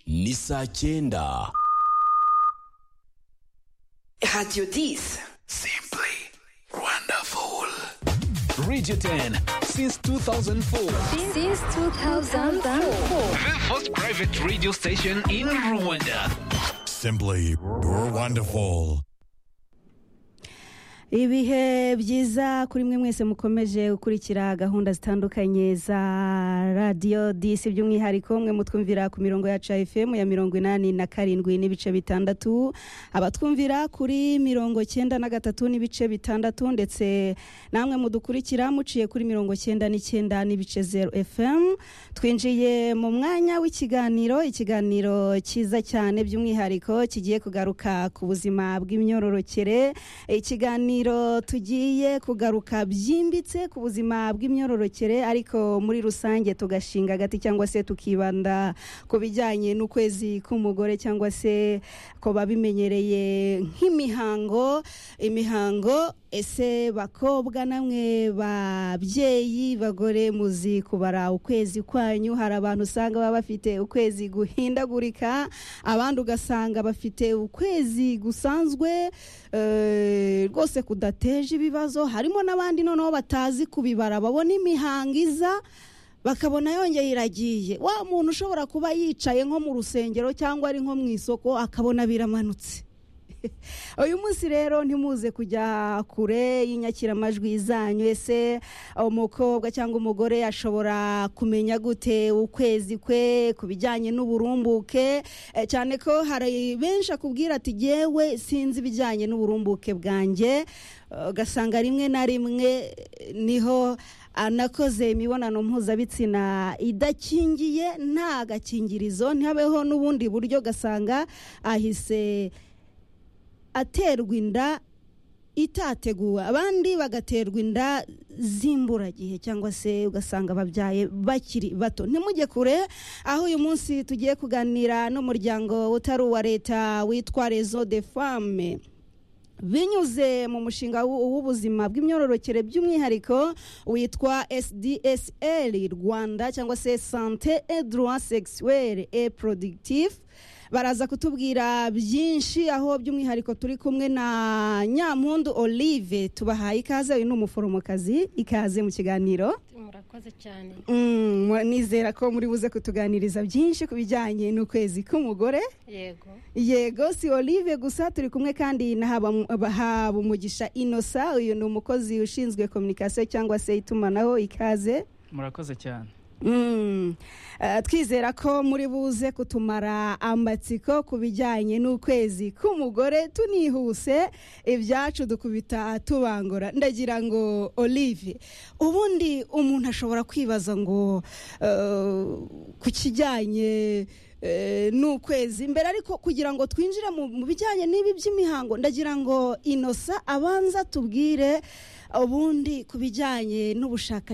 ni saa cyenda radiyo disi simply wonderful radio 10 since 2004 Since 2004. The first private radio station in Rwanda. Simply wonderful. ibihe byiza kuri mwe mwese mukomeje gukurikira gahunda zitandukanye za radiyo disi by'umwihariko mwe mutwumvira ku mirongo yacu ya fm ya mirongo inani na karindwi n'ibice bitandatu abatwumvira kuri mirongo cyenda na gatatu n'ibice bitandatu ndetse namwe mudukurikira muciye kuri mirongo cyenda n'icyenda n'ibice zeru fm twinjiye mu mwanya w'ikiganiro ikiganiro cyiza cyane by'umwihariko kigiye kugaruka ku buzima bw'imyororokere ikiganiro tugiye kugaruka byimbitse ku buzima bw'imyororokere ariko muri rusange tugashinga agati cyangwa se tukibanda ku bijyanye n'ukwezi k'umugore cyangwa se ko babimenyereye nk'imihango imihango ese bakobwa namwe babyeyi bagore muzi kubara ukwezi kwanyu hari abantu usanga baba bafite ukwezi guhindagurika abandi ugasanga bafite ukwezi gusanzwe eh, rwose kudateje ibibazo harimo n'abandi noneho batazi kubibara babona imihango iza bakabona yongeye iragiye wa muntu ushobora kuba yicaye nko mu rusengero cyangwa ari nko mu isoko akabona biramanutse uyu munsi rero ntimuze kujya kure y'inyakiramajwi zanyu ese umukobwa cyangwa umugore ashobora kumenya gute ukwezi kwe ku bijyanye n'uburumbuke Eh, cyane ko hari benshi akubwira ati yewe sinzi ibijyanye n'uburumbuke bwanjye Eh, ugasanga rimwe na rimwe eh, niho anakoze imibonano mpuzabitsina idakingiye nta gakingirizo ntihabeho n'ubundi buryo gasanga ahise aterwa inda itateguwe abandi bagaterwa inda z'imburagihe cyangwa se ugasanga babyaye bakiri bato ntimujye kure aho uyu munsi tugiye kuganira n'umuryango utari uwa leta witwa rezo de fame binyuze mu mushinga w'u- w'ubuzima bw'imyororokere by'umwihariko witwa sdsl rwanda cyangwa se sante edroit sexuel et productif baraza kutubwira byinshi aho by'umwihariko turi kumwe na nyampundu olive tubahaye ikaze uyu ni umuforomokazi ikaze mu kiganiro murakoze cyane Mm, mu- nizera ko muri buze kutuganiriza byinshi ku bijyanye n'ukwezi k'umugore yego yego si olive gusa turi kumwe kandi na Haba- habumugisha inosa uyu ni umukozi ushinzwe kominikasiyo cyangwa se itumanaho ikaze murakoze cyane Mm. Eh, twizera ko muri buze kutumara amatsiko ku bijyanye n'ukwezi k'umugore tunihuse ibyacu dukubita tubangura ndagira ngo olive ubundi umuntu ashobora kwibaza ngo eh, ku kijyanye eh, n'ukwezi mbere ariko kugira ngo twinjire mu mu bijyanye n'ibi by'imihango ndagira ngo inosa abanza tubwire ubundi ku bijyanye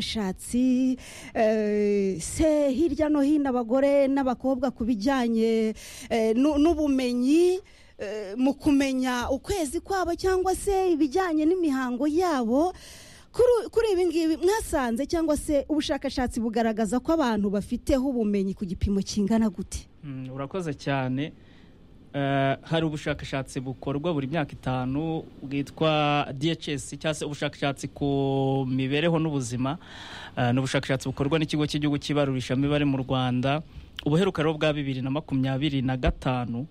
n'ubushakashatsi eh, se hirya no hino abagore n'abakobwa ku bijyanye eh, n'u- n'ubumenyi eh, mu kumenya ukwezi kwabo cyangwa se ibijyanye n'imihango yabo Kuri- kuri ibi ngibi mwasanze cyangwa se ubushakashatsi bugaragaza ko abantu bafiteho ubumenyi ku gipimo kingana gute Mm, urakoze cyane Eh, hari ubushakashatsi bukorwa buri myaka itanu bwitwa DHS cyangwa se ubushakashatsi ku mibereho n'ubuzima Eh, ni ubushakashatsi bukorwa n'ikigo cy'igihugu cy'ibarurishamibare mu Rwanda ubuheruka rero bwa bibiri na makumyabiri na gatanu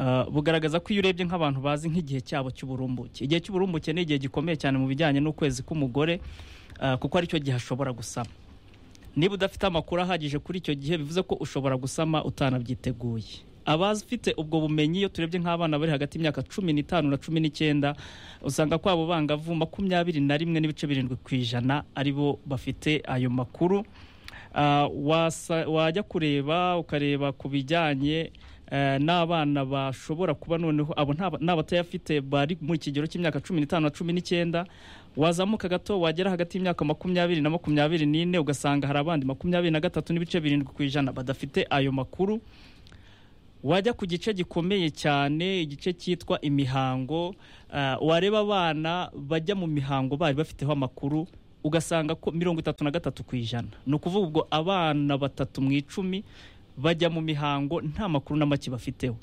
eh, bugaragaza ko iyo urebye nk'abantu bazi nk'igihe cyabo cy'uburumbuke igihe cy'uburumbuke ni igihe gikomeye cyane mu bijyanye n'ukwezi k'umugore eh, kuko aricyo gihe ashobora gusama niba udafite amakuru ahagije kuri icyo gihe bivuze ko ushobora gusama utanabyiteguye abafite ubwo bumenyi iyo turebye nk'abana bari hagati y'imyaka cumi n'itanu na cumi n'icyenda usanga kwabo bangavu makumyabiri na rimwe n'ibice birindwi ku ijana aribo bafite ayo makuru Ah, wasa- wajya kureba ukareba ku bijyanye eh, n'abana bashobora kuba noneho abo nta- n'abatayafite bari mu kigero cy'imyaka cumi n'itanu na cumi n'icyenda wazamuka gato wagera hagati y'imyaka makumyabiri na makumyabiri n'ine ugasanga hari abandi makumyabiri na gatatu n'ibice birindwi ku ijana badafite ayo makuru wajya ku gice gikomeye cyane igice cyitwa imihango ah, wareba abana bajya mu mihango bari bafiteho amakuru ugasanga ko mirongo itatu na gatatu ku ijana ni ukuvuga ubwo abana batatu mu icumi bajya mu mihango nta makuru na make bafiteho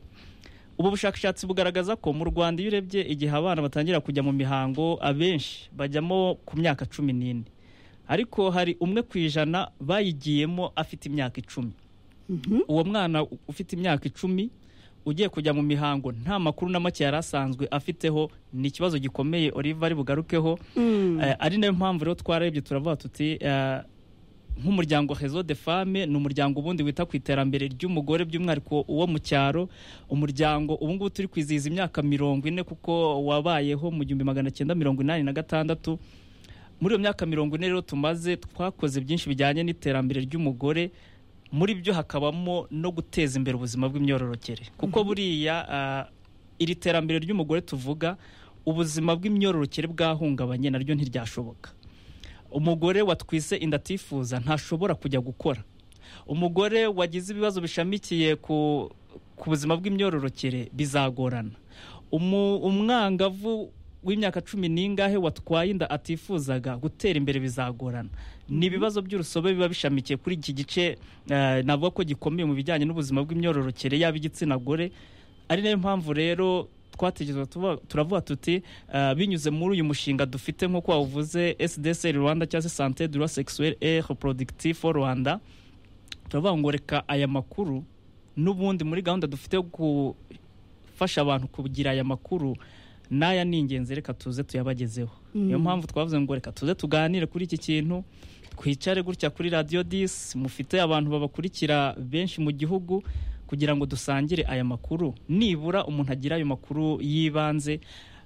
ubu bushakashatsi bugaragaza ko mu rwanda iyo urebye igihe abana batangira kujya mu mihango abenshi bajyamo ku myaka cumi n'ine ariko hari umwe ku ijana bayigiyemo afite imyaka icumi uwo mwana ufite imyaka icumi ugiye kujya mu mihango nta makuru na make yari asanzwe afiteho ni ikibazo gikomeye Oliver ari bugarukeho Eh, ari nayo mpamvu rero twararebye turavuga tuti eh, nk'umuryango hezo de fame ni umuryango ubundi wita ku iterambere ry'umugore by'umwihariko uwo mu cyaro umuryango ubu ngubu turi kwizihiza imyaka mirongo ine kuko wabayeho mu gihumbi magana cyenda mirongo inani na gatandatu muri iyo myaka mirongo ine rero tumaze twakoze byinshi bijyanye n'iterambere ry'umugore muri byo hakabamo no guteza imbere ubuzima bw'imyororokere kuko buriya ah, iri terambere ry'umugore tuvuga ubuzima bw'imyororokere bwahungabanye naryo ntiryashoboka umugore watwise inda atifuza ntashobora kujya gukora umugore wagize ibibazo bishamikiye ku, ku buzima bw'imyororokere bizagorana Umu- umwangavu w'imyaka cumi n'ingahe watwaye inda atifuzaga gutera imbere bizagorana ni ibibazo by'urusobe biba bishamikiye kuri iki gice eh, navuga ko gikomeye mu bijyanye n'ubuzima bw'imyororokere yaba igitsina gore ari nayo mpamvu rero twatekereza tuvuga- turavuga tuti eh, binyuze muri uyu mushinga dufite nk'uko wawuvuze sdc rwanda cyangwa se sante dura sexuel et reproductif rwanda turavuga ngo reka aya makuru n'ubundi muri gahunda dufite yo gufasha abantu kugira aya makuru n'aya ni ingenzi reka tuze tuyabagezeho niyo mpamvu twavuze ngo reka tuze tuganire kuri iki kintu twicare gutya kuri radiyo disi mufite abantu babakurikira benshi mu gihugu kugira ngo dusangire aya makuru nibura umuntu agira ayo makuru y'ibanze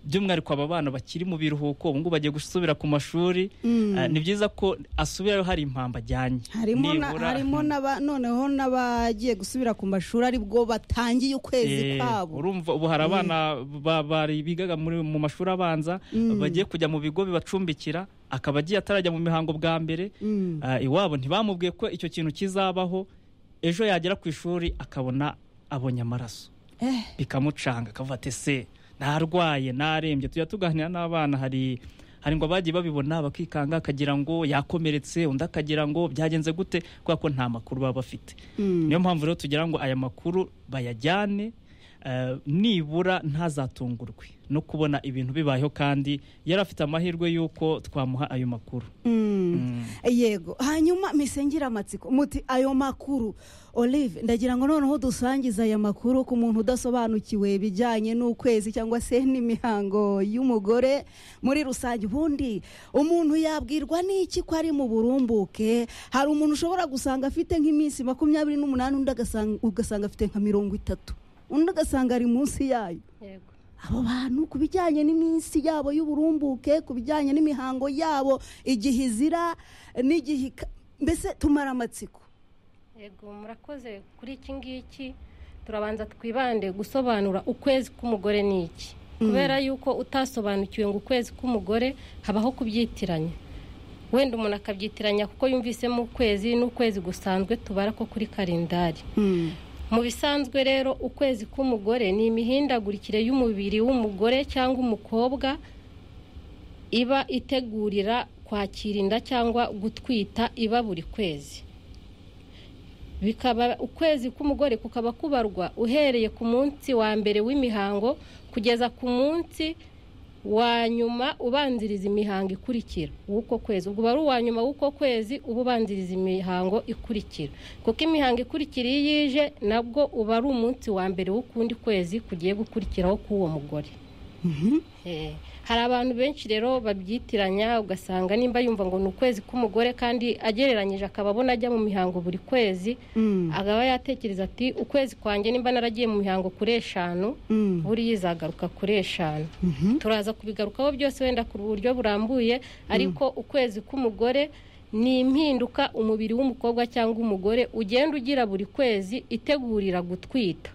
by'umwihariko aba bana bakiri mu biruhuko ubu ngubu bagiye gusubira ku mashuri Eh, ni byiza ko asubirayo hari impamvu ajyanye harimo na- Nibura- harimo n'aba- noneho n'abagiye gusubira ku mashuri aribwo batangiye Eh, ukwezi kwabo urumva ubu hari abana ba- bari bigaga muri- mu mashuri abanza bagiye kujya mu bigo bibacumbikira akaba agiye atarajya mu mihango bwa mbere Ah, iwabo ntibamubwiye ko icyo kintu kizabaho ejo yagera ku ishuri akabona abonye amaraso Eh. bikamucanga akavuga ati se narwaye narembye tujya tuganira n'abana hari hari ngo abagiye babibona bakikanga akagira ngo yakomeretse undi akagira ngo byagenze gute kubera ko nta makuru baba bafite niyo mpamvu rero tugira ngo aya makuru bayajyane eh, nibura ntazatungurwe no kubona ibintu bibayeho kandi yari afite amahirwe y'uko twamuha ayo makuru yego hanyuma misengera amatsiko muti ayo makuru olive ndagira ngo noneho dusangize aya makuru ku muntu udasobanukiwe bijyanye n'ukwezi cyangwa se n'imihango y'umugore muri rusange ubundi umuntu yabwirwa n'iki ko ari mu burumbuke hari umuntu ushobora gusanga afite nk'iminsi makumyabiri n'umunani undi agasanga- ugasanga afite nka mirongo itatu undi ugasanga ari munsi yayo Yego. abo bantu ku bijyanye n'iminsi yabo y'uburumbuke ku bijyanye n'imihango yabo igihe izira n'igihe ika- mbese tumara amatsiko Yego murakoze kuri iki ngiki turabanza twibande gusobanura ukwezi k'umugore ni iki kubera yuko utasobanukiwe ngo ukwezi k'umugore habaho kubyitiranya wenda umuntu akabyitiranya kuko yumvisemo ukwezi n'ukwezi gusanzwe tubara ko kuri kalendari mu bisanzwe rero ukwezi k'umugore ni imihindagurikire y'umubiri w'umugore cyangwa umukobwa iba itegurira kwakira inda cyangwa gutwita iba buri kwezi bikaba ukwezi k'umugore kukaba kubarwa uhereye ku munsi wa mbere w'imihango kugeza ku munsi wa nyuma ubanziriza imihango ikurikira w'uko kwezi ubwo uba ari uwa nyuma w'uko kwezi uba ubanziriza imihango ikurikira kuko imihango ikurikira iyo ije nabwo uba ari umunsi wa mbere w'ukundi kwezi kugiye gukurikiraho k'uwo mugore Eh, hari abantu benshi rero babyitiranya ugasanga nimba yumva ngo ni ukwezi k'umugore kandi agereranyije akaba abona ajya mu mihango buri kwezi akaba yatekereza ati ukwezi kwanjye nimba naragiye mu mihango kuri eshanu buriya izagaruka kuri eshanu turaza kubigarukaho byose wenda ku buryo burambuye ariko ukwezi k'umugore ni impinduka umubiri w'umukobwa cyangwa umugore ugenda ugira buri kwezi itegurira gutwita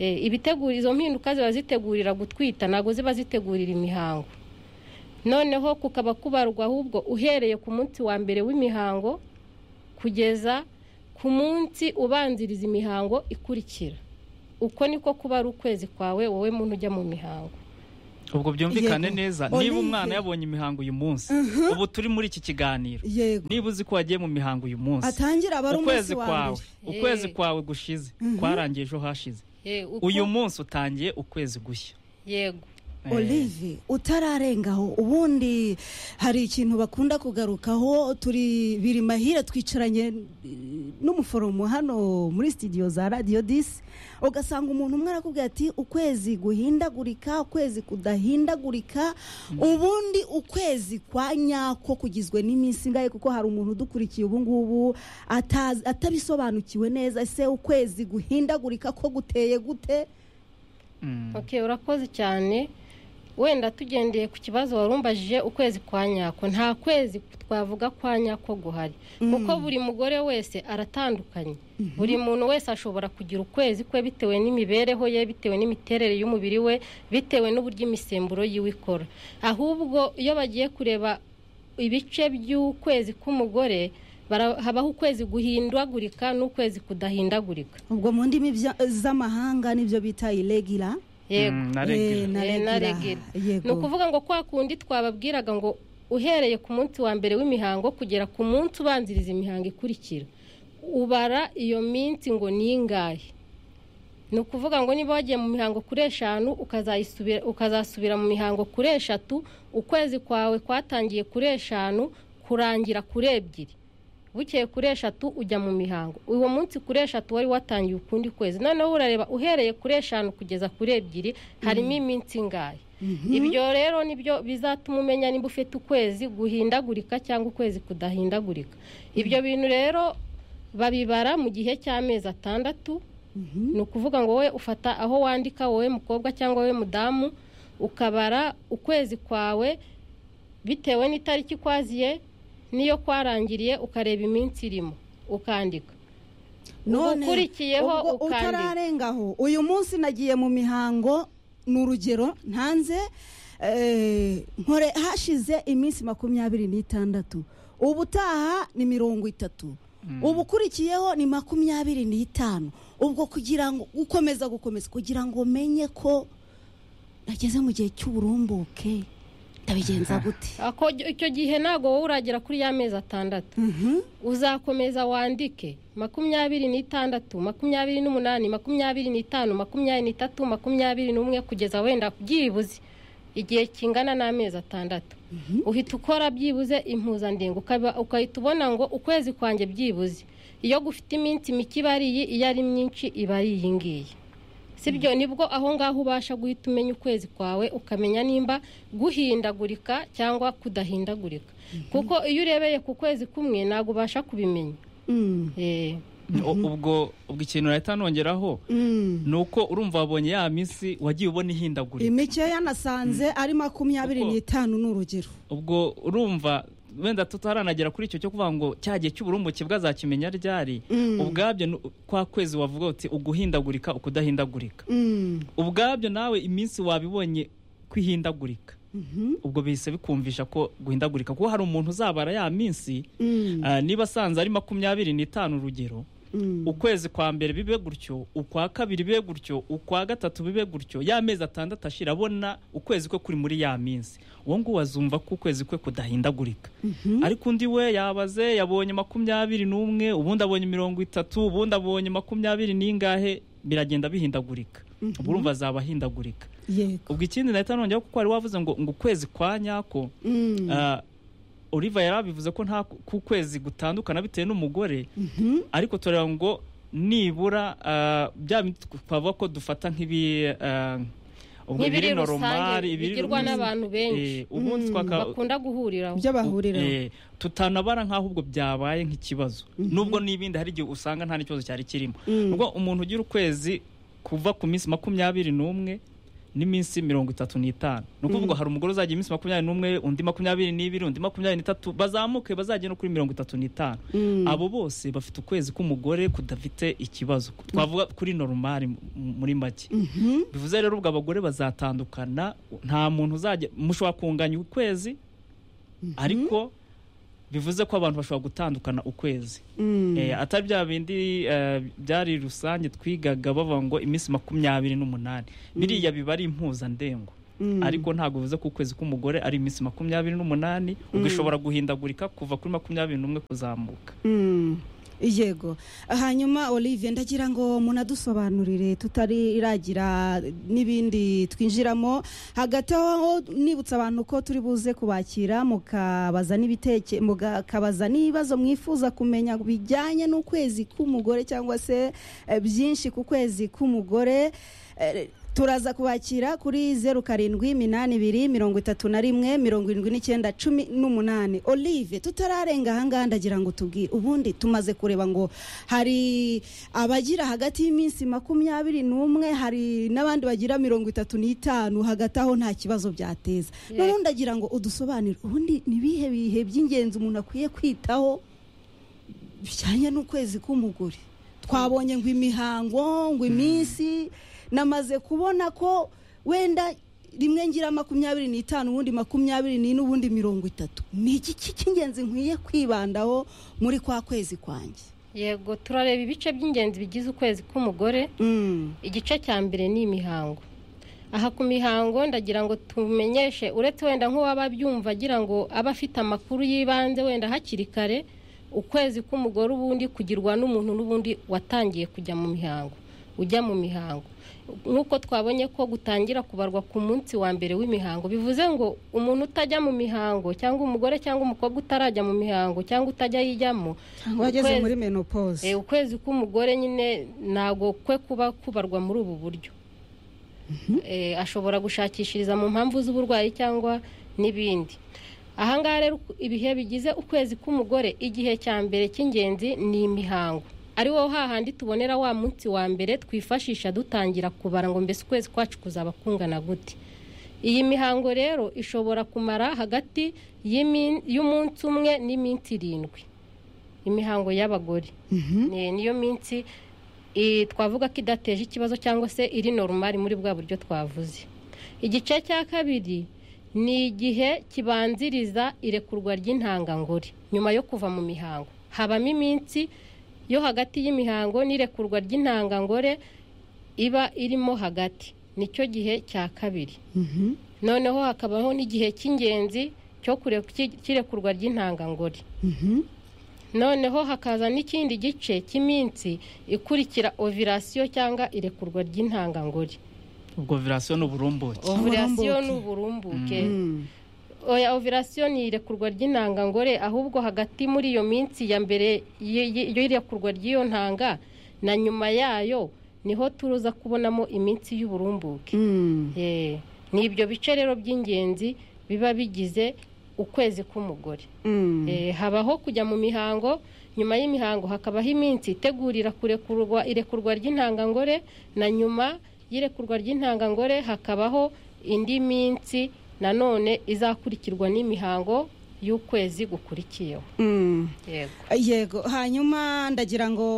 Eh, ibitegura izo mpinduka ziba zitegurira gutwita ntabwo ziba zitegurira imihango noneho kukaba kubarwa ahubwo uhereye ku munsi wa mbere w'imihango kugeza ku munsi ubanziriza imihango ikurikira uko niko kuba ari ukwezi kwawe wowe muntu ujya mu mihango ubwo byumvikane Yego. neza Olive. niba umwana yabonye imihango uyu munsi ubu turi muri iki kiganiro yego niba uzi ko wagiye mu mihango uyu munsi atangira aba ari umunsi ukwezi wa kwawe mbere ukwezi Eh. kwawe gushize kwarangiye ejo hashize Eh, uko- uyu munsi utangiye ukwezi gushya yego Eh, olive utararengaho ubundi hari ikintu bakunda kugarukaho turi biri mahire twicaranye eh, n'umuforomo hano muri studio za radiyo disi ugasanga umuntu umwe arakubwira ati ukwezi guhindagurika ukwezi kudahindagurika ubundi ukwezi kwa nyako kugizwe n'iminsi ingahe kuko hari umuntu udukurikiye ubu ngubu atazi- atabisobanukiwe neza ese ukwezi guhindagurika ko guteye gute mm. ok urakoze cyane wenda tugendeye ku kibazo warumbajije ukwezi kwa nyako nta kwezi twavuga kwa nyako guhari kuko buri mugore wese aratandukanye buri muntu wese ashobora kugira ukwezi kwe bitewe n'imibereho ye bitewe n'imiterere y'umubiri we bitewe n'uburyo imisemburo yiwe ikora ahubwo iyo bagiye kureba ibice by'ukwezi k'umugore bara- habaho ukwezi guhindagurika n'ukwezi kudahindagurika ubwo mu ndimi bya- z'amahanga nibyo bita iregira yego Mm, na regular. Eh, na regere ni yego ukuvuga ngo kwa kundi twababwiraga ngo uhereye ku munsi wa mbere w'imihango kugera ku munsi ubanziriza imihango ikurikira ubara iyo minsi ngo ni ingahe ni ukuvuga ngo niba wagiye mu mihango kuri eshanu ukazayisubira- ukazasubira mu mihango kuri eshatu ukwezi kwawe kwatangiye kuri eshanu kurangira kuri ebyiri bukeye kuri eshatu ujya mu mihango uwo munsi kuri eshatu wari watangiye ukundi kwezi noneho urareba uhereye kuri eshanu kugeza kuri ebyiri harimo iminsi ingahe ibyo rero nibyo bizatuma umenya niba ufite ukwezi guhindagurika cyangwa ukwezi kudahindagurika ibyo bintu rero babibara mu gihe cy'amezi atandatu ni ukuvuga ngo wowe ufata aho wandika wowe mukobwa cyangwa wowe mudamu ukabara ukwezi kwawe bitewe n'itariki kwaziye n'iyo kwarangiriye ukareba iminsi irimo ukandika ugukurikiyeho ubwo ukandika. utararengaho uyu munsi nagiye mu mihango ni urugero ntanze eh, nkore hashize iminsi makumyabiri n'itandatu ubutaha ni mirongo itatu ubukurikiyeho ni makumyabiri n'itanu ubwo kugira ngo ukomeza gukomeza kugira ngo menye ko nageze mu gihe cy'uburumbuke ndabigenza gute Ako- icyo gihe ntabwo wowe uragera kuri ya mezi atandatu uzakomeza wandike makumyabiri n'itandatu makumyabiri n'umunani makumyabiri n'itanu makumyabiri n'itatu makumyabiri n'umwe kugeza wenda byibuze igihe kingana n'amezi atandatu uhita ukora byibuze impuzandengo ukaba- ugahita ubona ngo ukwezi kwanjye byibuze iyo gufite iminsi mike iba ari iyi iyo ari myinshi iba ari iyi ngiyi sibyo nibwo aho ngaho ubasha guhita umenya ukwezi kwawe ukamenya nimba guhindagurika cyangwa kudahindagurika kuko iyo urebeye ku kwezi kumwe ntabwo ubasha kubimenya Mm, Eh, U- ubwo ubwo ikintu leta nongeraho mm. ni uko urumva wabonye ya minsi wagiye ubona ihindagurika imike yanasanze ari makumyabiri Kuko- n'itanu ni urugero ubwo urumva wenda tutaranagera kuri icyo cyo kuvuga ngo cya gihe cy'uburumbuke bwazakimenya ryari ubwabyo ni- kwa kwezi wavuga uti uguhindagurika ukudahindagurika Mm. ubwabyo nawe iminsi wabibonye kwihindagurika ubwo bihise bikumvisha ko guhindagurika kuko hari umuntu uzabara ya minsi ah, niba asanze ari makumyabiri n'itanu urugero ukwezi kwa mbere bibe gutyo ukwa kabiri bibe gutyo ukwa gatatu bibe gutyo ya mezi atandatu ashira abona ukwezi kwe kuri muri ya minsi uwo nguwo azumva ko ukwezi kwe kudahindagurika ariko undi we yabaze yabonye makumyabiri n'umwe ubundi abonye mirongo itatu ubundi abonye makumyabiri n'ingahe biragenda bihindagurika ubwo urumva azaba ahindagurika yego ubwo ikindi nahita nongeraho kuko wari wavuze ngo ngo ukwezi kwa nyako Ah, Oliver yarabivuze ko nta ku kwezi gutandukana bitewe n'umugore ariko tureba ngo nibura ah, bya bindi twavuga ko dufata nk'ibi ah, ubwo nk'ibiri ibiri normal, rusange ibiri bigirwa rusange. n'abantu benshi Eh, ubundi twaka- bakunda guhuriraho ibyo bahuriraho Eh, tutanabara nk'aho ubwo byabaye nk'ikibazo nubwo n'ibindi hari igihe usanga nta n'ikibazo cyari kirimo ubwo umuntu ugira ukwezi kuva ku minsi makumyabiri n'umwe n'iminsi mirongo itatu n'itanu ni ukuvuga hari umugore uzagira iminsi makumyabiri n'umwe undi makumyabiri n'ibiri undi makumyabiri n'itatu bazamuke bazagera no kuri mirongo itatu n'itanu abo bose bafite ukwezi k'umugore kudafite ikibazo twavuga kuri normal mu- muri make bivuze rero ubwo abagore bazatandukana nta muntu uzajya mushobora kunganya ukwezi ariko bivuze ko abantu bashobora gutandukana ukwezi Eh, atari bya bindi eh, byari rusange twigaga bavuga ngo iminsi makumyabiri n'umunani biriya biba ari impuzandengo ariko ntabwo bivuze ko ukwezi k'umugore ari iminsi makumyabiri n'umunani ubwo ishobora guhindagurika kuva kuri makumyabiri n'umwe kuzamuka Mm. yego hanyuma olivier ndagira ngo munadusobanurire tutariragira n'ibindi twinjiramo hagati aho nibutsa abantu ko turi buze kubakira mukabaza n'ibiteke mukabaza n'ibibazo mwifuza kumenya bijyanye n'ukwezi k'umugore cyangwa se eh, byinshi ku kwezi k'umugore Eh, turaza kubakira kuri zeru karindwi minani ibiri mirongo itatu na rimwe mirongo irindwi n'icyenda cumi n'umunani olive tutararenga ahangaha ndagira ngo tubwire ubundi tumaze kureba ngo hari abagira hagati y'iminsi makumyabiri n'umwe hari n'abandi bagira mirongo itatu n'itanu hagati aho nta kibazo byateza Yego. noneho ndagira ngo udusobanurire ubundi ni ibihe bihe by'ingenzi umuntu akwiye kwitaho bijyanye n'ukwezi k'umugore twabonye ngo imihango ngo iminsi namaze kubona ko wenda rimwe ngira makumyabiri n'itanu ubundi makumyabiri n'ine ubundi mirongo itatu ni iki ki- cy'ingenzi nkwiye kwibandaho muri kwa kwezi kwanjye yego turareba ibice by'ingenzi bigize ukwezi k'umugore Mm, igice cya mbere ni imihango aha ku mihango ndagira ngo tumenyeshe uretse wenda nk'uwaba abyumva agira ngo aba afite amakuru y'ibanze wenda hakiri kare ukwezi k'umugore ubundi kugirwa n'umuntu n'ubundi watangiye kujya mu mihango ujya mu mihango nk'uko twabonye ko gutangira kubarwa ku munsi wa mbere w'imihango bivuze ngo umuntu utajya mu mihango cyangwa umugore cyangwa umukobwa utarajya mu mihango cyangwa utajya yijyamo ngo wageze ukwezi- muri menopause Eh, ukwezi k'umugore nyine ntago kwe kuba kubarwa muri ubu buryo Eh, ashobora gushakishiriza mu mpamvu z'uburwayi cyangwa n'ibindi ahangaha rero uku- ibihe bigize ukwezi k'umugore igihe cya mbere cy'ingenzi ni imihango ari wo hahandi tubonera wa munsi wa mbere twifashisha dutangira kubara ngo mbese ukwezi kwacu kuzaba kungana gute iyi mihango rero ishobora kumara hagati y'imin- y'umunsi umwe n'iminsi irindwi imihango y'abagore Ni- niyo minsi i- twavuga ko idateje ikibazo cyangwa se iri normal muri bwa buryo twavuze igice cya kabiri ni igihe kibanziriza irekurwa ry'intangangore nyuma yo kuva mu mihango habamo iminsi yo hagati y'imihango n'irekurwa ry'intangangore iba irimo hagati nicyo gihe cya kabiri noneho hakabaho n'igihe cy'ingenzi cyo kure- cy- cy'irekurwa ry'intangangore noneho hakaza n'ikindi gice cy'iminsi ikurikira ovirasiyo cyangwa irekurwa ry'intangangore ubwo virasiyo ni uburumbuke ovirasiyo Uburumbuke. ni uburumbuke oya ovirasiyo ni irekurwa ry'intangangore ahubwo hagati muri iyo minsi ya mbere y- y- y'irekurwa ry'iyo ntanga na nyuma yayo niho turuza kubonamo iminsi y'uburumbuke Mm, Eh, ni ibyo bice rero by'ingenzi biba bigize ukwezi k'umugore mm. Eh, habaho kujya mu mihango nyuma y'imihango hakabaho iminsi itegurira kurekurwa irekurwa ry'intangangore na nyuma y'irekurwa ry'intangangore hakabaho indi minsi nanone izakurikirwa n'imihango y'ukwezi gukurikiyeho Mm. yego yego hanyuma ndagira ngo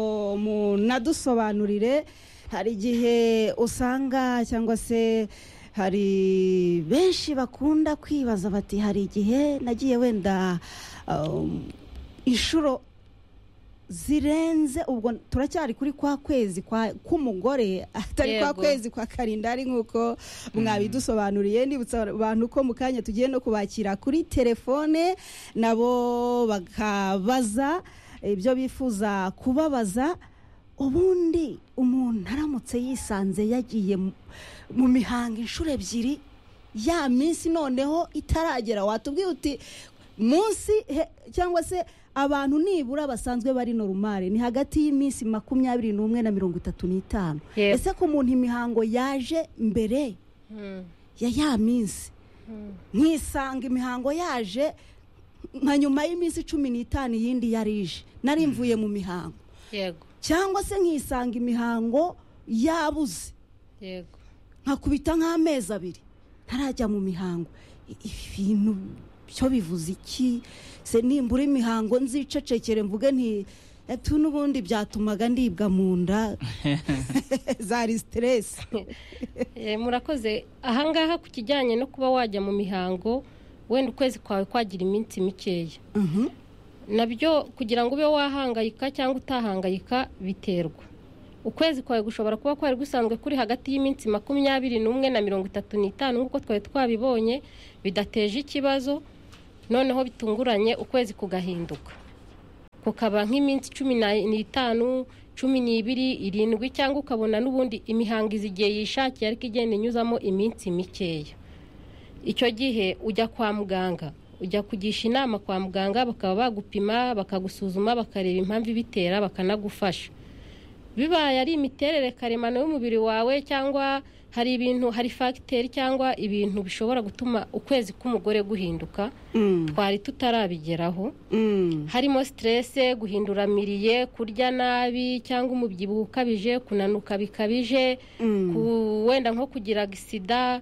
munadusobanurire hari igihe usanga cyangwa se hari benshi bakunda kwibaza bati hari igihe nagiye wenda um, inshuro zirenze ubwo turacyari kuri kwa kwezi kwa- k'umugore atari kwa Yego. kwezi kwa karindari nk'uko mwabidusobanuriye nibutsa abantu ko mu kanya tugiye no kubakira kuri telefone nabo bakabaza ibyo bifuza kubabaza ubundi umuntu aramutse yisanze yagiye mu- mu mihango inshuro ebyiri ya minsi noneho itaragera watubwiye uti munsi he- cyangwa se abantu nibura basanzwe bari normal ni hagati y'iminsi makumyabiri n'umwe na mirongo itatu n'itanu Yego. ese ku muntu imihango yaje mbere ya ya minsi nkisanga imihango yaje nka nyuma y'iminsi cumi n'itanu iyindi yarije nari mvuye mu mihango yego cyangwa se nkisanga imihango yabuze yego nkakubita nk'amezi abiri ntarajya mu mihango I- ibi bintu byo bivuze iki se nimbura imihango nzicecekere mvuge nti etu n'ubundi byatumaga ndibwa mu nda zari siteresi Eh, murakoze ahangaha ku kijyanye no kuba wajya mu mihango wenda ukwezi kwawe kwagira iminsi mikeya nabyo kugira ngo ube wahangayika cyangwa utahangayika biterwa ukwezi kwawe gushobora kuba kwari gusanzwe kuri hagati y'iminsi makumyabiri n'umwe na mirongo itatu n'itanu nk'uko twari twabibonye bidateje ikibazo noneho bitunguranye ukwezi kugahinduka kukaba nk'iminsi cumi n'itanu cumi n'ibiri irindwi cyangwa ukabona n'ubundi imihangizi igihe yishakiye ariko igenda inyuzamo iminsi mikeya icyo gihe ujya kwa muganga ujya kugisha inama kwa muganga bakaba bagupima bakagusuzuma bakareba impamvu ibitera bakanagufasha bibaye ari imiterere karemano y'umubiri wawe cyangwa hari ibintu hari fagiteri cyangwa ibintu bishobora gutuma ukwezi k'umugore guhinduka twari tutarabigeraho harimo siterese guhinduramiriye kurya nabi cyangwa umubyibuho ukabije kunanuka bikabije ku- wenda nko kugira sida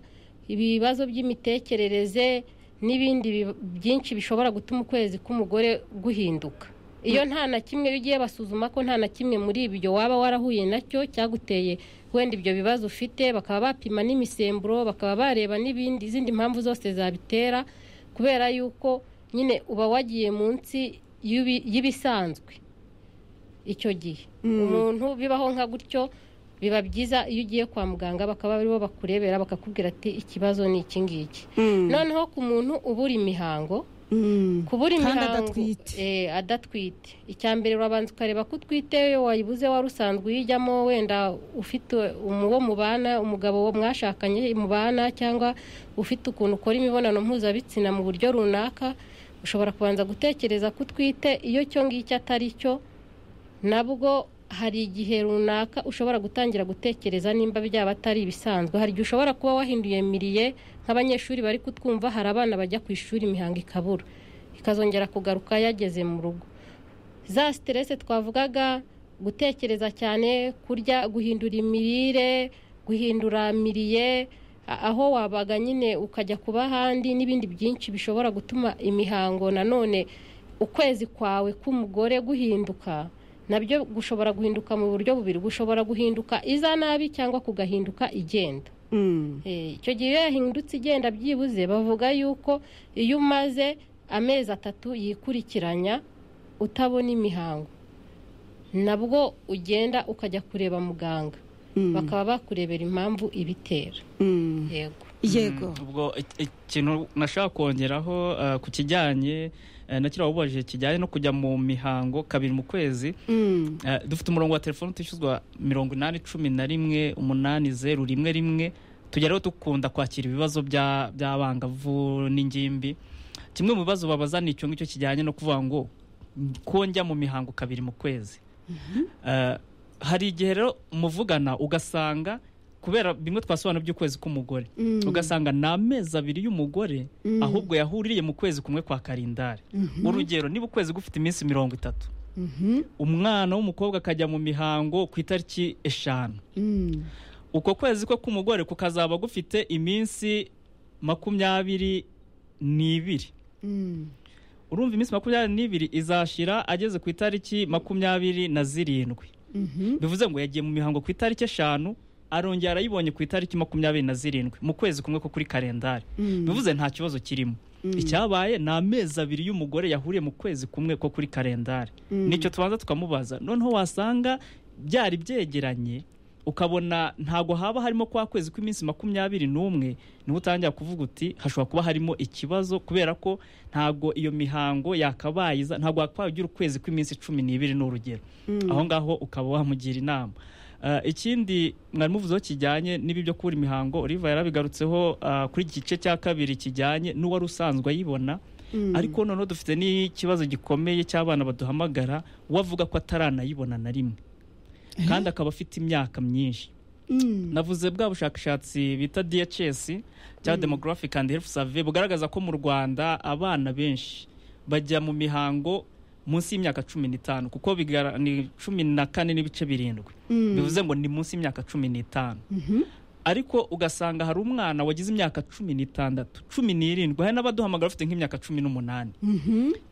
ibibazo by'imitekerereze n'ibindi bi- byinshi bishobora gutuma ukwezi k'umugore guhinduka iyo nta na kimwe iyo ugiye basuzuma ko nta na kimwe muri ibyo waba warahuye nacyo cyaguteye wenda ibyo bibazo ufite bakaba bapima n'imisemburo bakaba bareba n'ibindi izindi mpamvu zose zabitera kubera yuko nyine uba wagiye munsi y'ibi- y'ibisanzwe icyo gihe umuntu bibaho nka gutyo biba byiza iyo ugiye kwa muganga bakaba aribo bakurebera bakakubwira ati ikibazo ni iki ngiki noneho ku muntu ubura imihango kubura Kandi imihango adatwite. eh, adatwite icya mbere urabanza ukareba ko utwite iyo wayibuze wari usanzwe uyijyamo wenda ufite umu- uwo mubana umugabo wo mwashakanye mubana cyangwa ufite ukuntu ukora imibonano mpuzabitsina mu buryo runaka ushobora kubanza gutekereza ko utwite iyo cyo ngicyo atari cyo nabwo hari igihe runaka ushobora gutangira gutekereza nimba byaba atari ibisanzwe hari igihe ushobora kuba wahinduye miriye nk'abanyeshuri bari kutwumva hari abana bajya ku ishuri imihango ikabura ikazongera kugaruka yageze mu rugo za siterese twavugaga gutekereza cyane kurya guhindura imirire guhindura miriye a- aho wabaga nyine ukajya kuba ahandi n'ibindi byinshi bishobora gutuma imihango nanone ukwezi kwawe k'umugore guhinduka nabyo gushobora guhinduka mu buryo bubiri gushobora guhinduka iza nabi cyangwa kugahinduka igenda Eh, icyo gihe iyo yahindutse igenda byibuze bavuga yuko iyo umaze amezi atatu yikurikiranya utabona imihango nabwo ugenda ukajya kureba muganga bakaba bakurebera impamvu ibitera yego yego ubwo ik- ikintu nashaka kongeraho eh, ku kijyanye eh, na kiriya wabubajije kijyanye no kujya mu mihango kabiri mu kwezi Eh, dufite umurongo wa telefone utishyuzwa mirongo inani cumi na rimwe umunani zeru rimwe rimwe tujya rero dukunda kwakira ibibazo bya- by'abangavu n'ingimbi kimwe mu bibazo babaza ni icyo ngicyo kijyanye no kuvuga ngo ko njya mu mihango kabiri mu kwezi Eh, hari igihe rero muvugana ugasanga kubera bimwe twasobanura by'ukwezi k'umugore ugasanga ni amezi abiri y'umugore ahubwo yahuriye mu kwezi kumwe kwa karindari urugero niba ukwezi gufite iminsi mirongo itatu umwana w'umukobwa akajya mu mihango ku itariki eshanu uko kwezi kwe k'umugore kukazaba gufite iminsi makumyabiri n'ibiri urumva iminsi makumyabiri n'ibiri izashira ageze ku itariki makumyabiri na zirindwi bivuze ngo yagiye mu mihango ku itariki eshanu arongera arayibonye ku itariki makumyabiri na zirindwi mu kwezi kumwe ko kuri kalendari bivuze nta kibazo kirimo icyabaye ni amezi abiri y'umugore yahuriye mu kwezi kumwe ko kuri kalendari nicyo tubanza tukamubaza noneho wasanga byari byegeranye ukabona ntago haba harimo kwa kwezi kw'iminsi makumyabiri n'umwe niwe utangira kuvuga uti hashobora kuba harimo ikibazo kubera ko ntago iyo mihango yakabayiza ntago wakwaye ugira ukwezi kw'iminsi cumi n'ibiri ni urugero aho ngaho ukaba wamugira inama Eh, ikindi mwari muvuzeho kijyanye n'ibi byo kubura imihango Oliva yarabigarutseho eh, kuri iki gice cya kabiri kijyanye n'uwari usanzwe ayibona ariko noneho dufite n'ikibazo gikomeye cy'abana baduhamagara wavuga ko ataranayibona na rimwe kandi akaba afite imyaka myinshi navuze bwa bushakashatsi bita DHS cyangwa demographic and health survey bugaragaza ko mu Rwanda abana benshi bajya mu mihango munsi y'imyaka cumi n'itanu kuko bigara- ni cumi na kane n'ibice birindwi bivuze ngo ni munsi y'imyaka cumi n'itanu ariko ugasanga hari umwana wagize imyaka cumi n'itandatu cumi n'irindwi hari n'abaduhamagara bafite nk'imyaka cumi n'umunani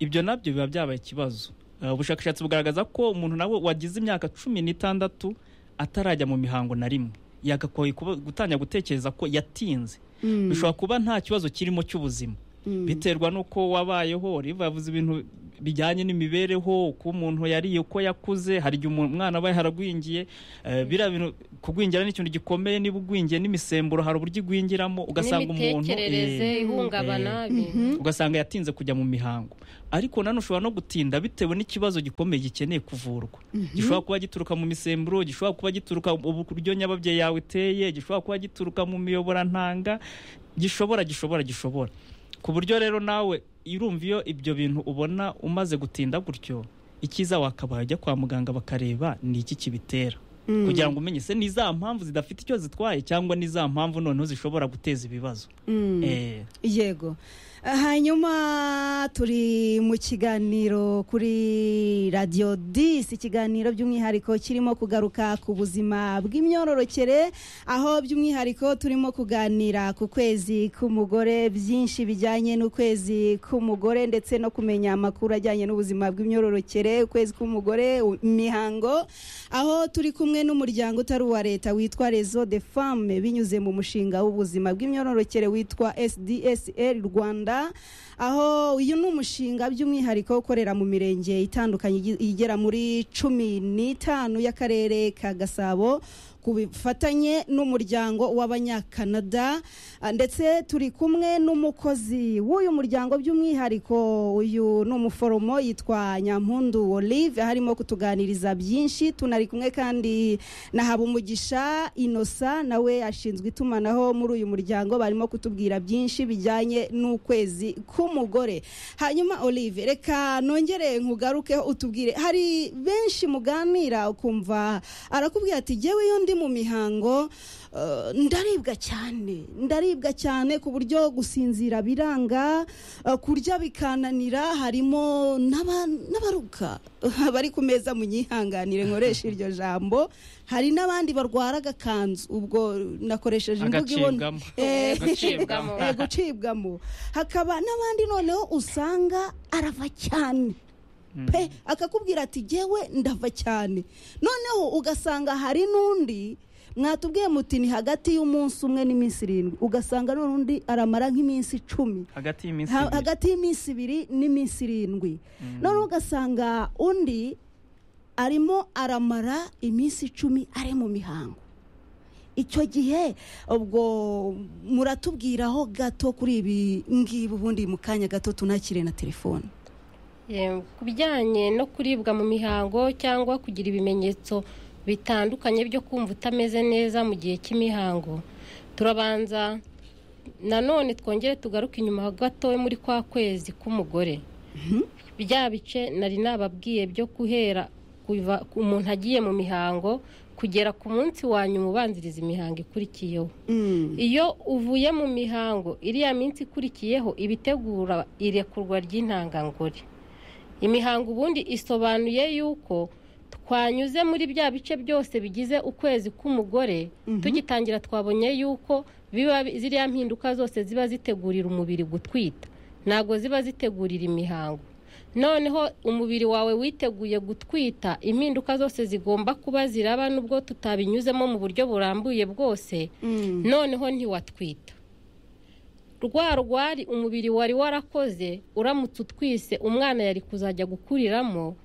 ibyo nabyo biba byabaye ikibazo Eh, ubushakashatsi bugaragaza ko umuntu nawe wagize imyaka cumi n'itandatu atarajya mu mihango na rimwe yagakoye kuba- gutangira gutekereza ko yatinze bishobora kuba nta kibazo kirimo cy'ubuzima biterwa n'uko wabayeho riba yavuze ibintu bijyanye n'imibereho uko umuntu yariye uko yakuze hari igihe umuntu- umwana abaye haragwingiye eh, biriya bintu kugwingira ni ikintu gikomeye niba ugwingiye n'imisemburo hari uburyo igwingiramo ugasanga umuntu n'imitekerereze eh, ihungabana eh, bintu ugasanga yatinze kujya mu mihango ariko nanone ushobora no gutinda bitewe n'ikibazo gikomeye gikeneye kuvurwa gishobora kuba gituruka mu misemburo gishobora kuba gituruka mu buryo nyababyeyi yawe iteye gishobora kuba gituruka mu miyoborantanga gishobora gishobora gishobora ku buryo rero nawe irumva iyo ibyo bintu ubona umaze gutinda gutyo icyiza wakabaye ujya kwa muganga bakareba ni iki kibitera kugira ngo umenye se ni za mpamvu zidafite icyo zitwaye cyangwa ni za mpamvu noneho zishobora guteza ibibazo Eh. yego hanyuma turi mu kiganiro kuri radiyo disi ikiganiro by'umwihariko kirimo kugaruka ku buzima bw'imyororokere aho by'umwihariko turimo kuganira ku kwezi k'umugore byinshi bijyanye n'ukwezi k'umugore ndetse no kumenya amakuru ajyanye n'ubuzima bw'imyororokere ukwezi k'umugore u- imihango aho turi kumwe n'umuryango utari uwa leta witwa rezo de femme binyuze mu mushinga w'ubuzima bw'imyororokere witwa sdsl rwanda aho uyu ni umushinga by'umwihariko ukorera mu mirenge itandukanye igi- igera muri cumi n'itanu y'akarere ka gasabo ku bufatanye n'umuryango w'abanyakanada Ah, ndetse turi kumwe n'umukozi w'uyu muryango by'umwihariko uyu ni umuforomo yitwa nyampundu olive aho arimo kutuganiriza byinshi tunari kumwe kandi na habumugisha inosa nawe ashinzwe itumanaho muri uyu muryango barimo kutubwira byinshi bijyanye n'ukwezi k'umugore hanyuma olive reka nongere nkugarukeho utubwire hari benshi muganira ukumva arakubwira ati jyewe iyo ndi mu mihango eh, ndaribwa cyane ndaribwa cyane ku buryo gusinzira biranga eh, kurya bikananira harimo n'aba- n'abaruka bari ku meza munyihanganire nkoresha iryo jambo hari n'abandi barwara agakanzu ubwo nakoresheje imvugo ibona Agacibwamo. Eh, Gucibwamo. eh, gucibwamo hakaba n'abandi noneho usanga arava cyane pe akakubwira ati jyewe ndava cyane noneho ugasanga hari n'undi mwatubwiye muti ni hagati y'umunsi umwe n'iminsi irindwi ugasanga none undi aramara nk'iminsi icumi hagati y'iminsi Ha- ibiri. hagati y'iminsi ibiri n'iminsi irindwi noneho ugasanga undi arimo aramara iminsi icumi ari mu mihango icyo gihe ubwo muratubwiraho gato kuri ibi ngibi ubundi mu kanya gato tunakire na telefone Yemwe. ku bijyanye no kuribwa mu mihango cyangwa kugira ibimenyetso bitandukanye byo kumva utameze neza mu gihe cy'imihango turabanza nanone twongere tugaruke inyuma gato muri kwa kwezi k'umugore bya bice nari nababwiye byo guhera kuva umuntu agiye mu mihango kugera ku munsi wa nyuma ubanziriza imihango ikurikiyeho iyo uvuye mu mihango iriya minsi ikurikiyeho ibitegura irekurwa ry'intangangore imihango ubundi isobanuye yuko twanyuze muri bya bice byose bigize ukwezi k'umugore tugitangira twabonye yuko biba ziriya mpinduka zose ziba zitegurira umubiri gutwita ntabwo ziba zitegurira imihango noneho umubiri wawe witeguye gutwita impinduka zose zigomba kuba ziraba nubwo tutabinyuzemo mu buryo burambuye bwose noneho ntiwatwita rwa rwari umubiri wari warakoze uramutse utwise umwana yari kuzajya gukuriramo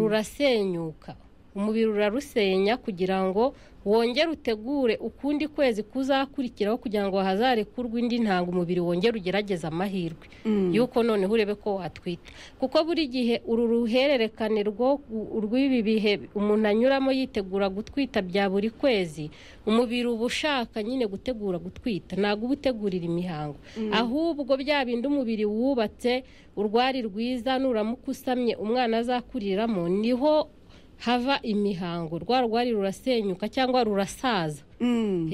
rurasenyuka umubiri urarusenya kugira ngo wongere utegure ukundi kwezi kuzakurikiraho kugira ngo hazarekurwe indi ntango umubiri wongere ugerageze amahirwe yuko noneho urebe ko watwita kuko buri gihe uru ruhererekane rwo- rw'ibi bihe umuntu anyuramo yitegura gutwita bya buri kwezi umubiri uba ushaka nyine gutegura gutwita ntabwo uba utegurira imihango ahubwo bya bindi umubiri wubatse urwari rwiza nuramuka usamye umwana azakuriramo niho hava imihango rwa rwari rurasenyuka cyangwa rurasaza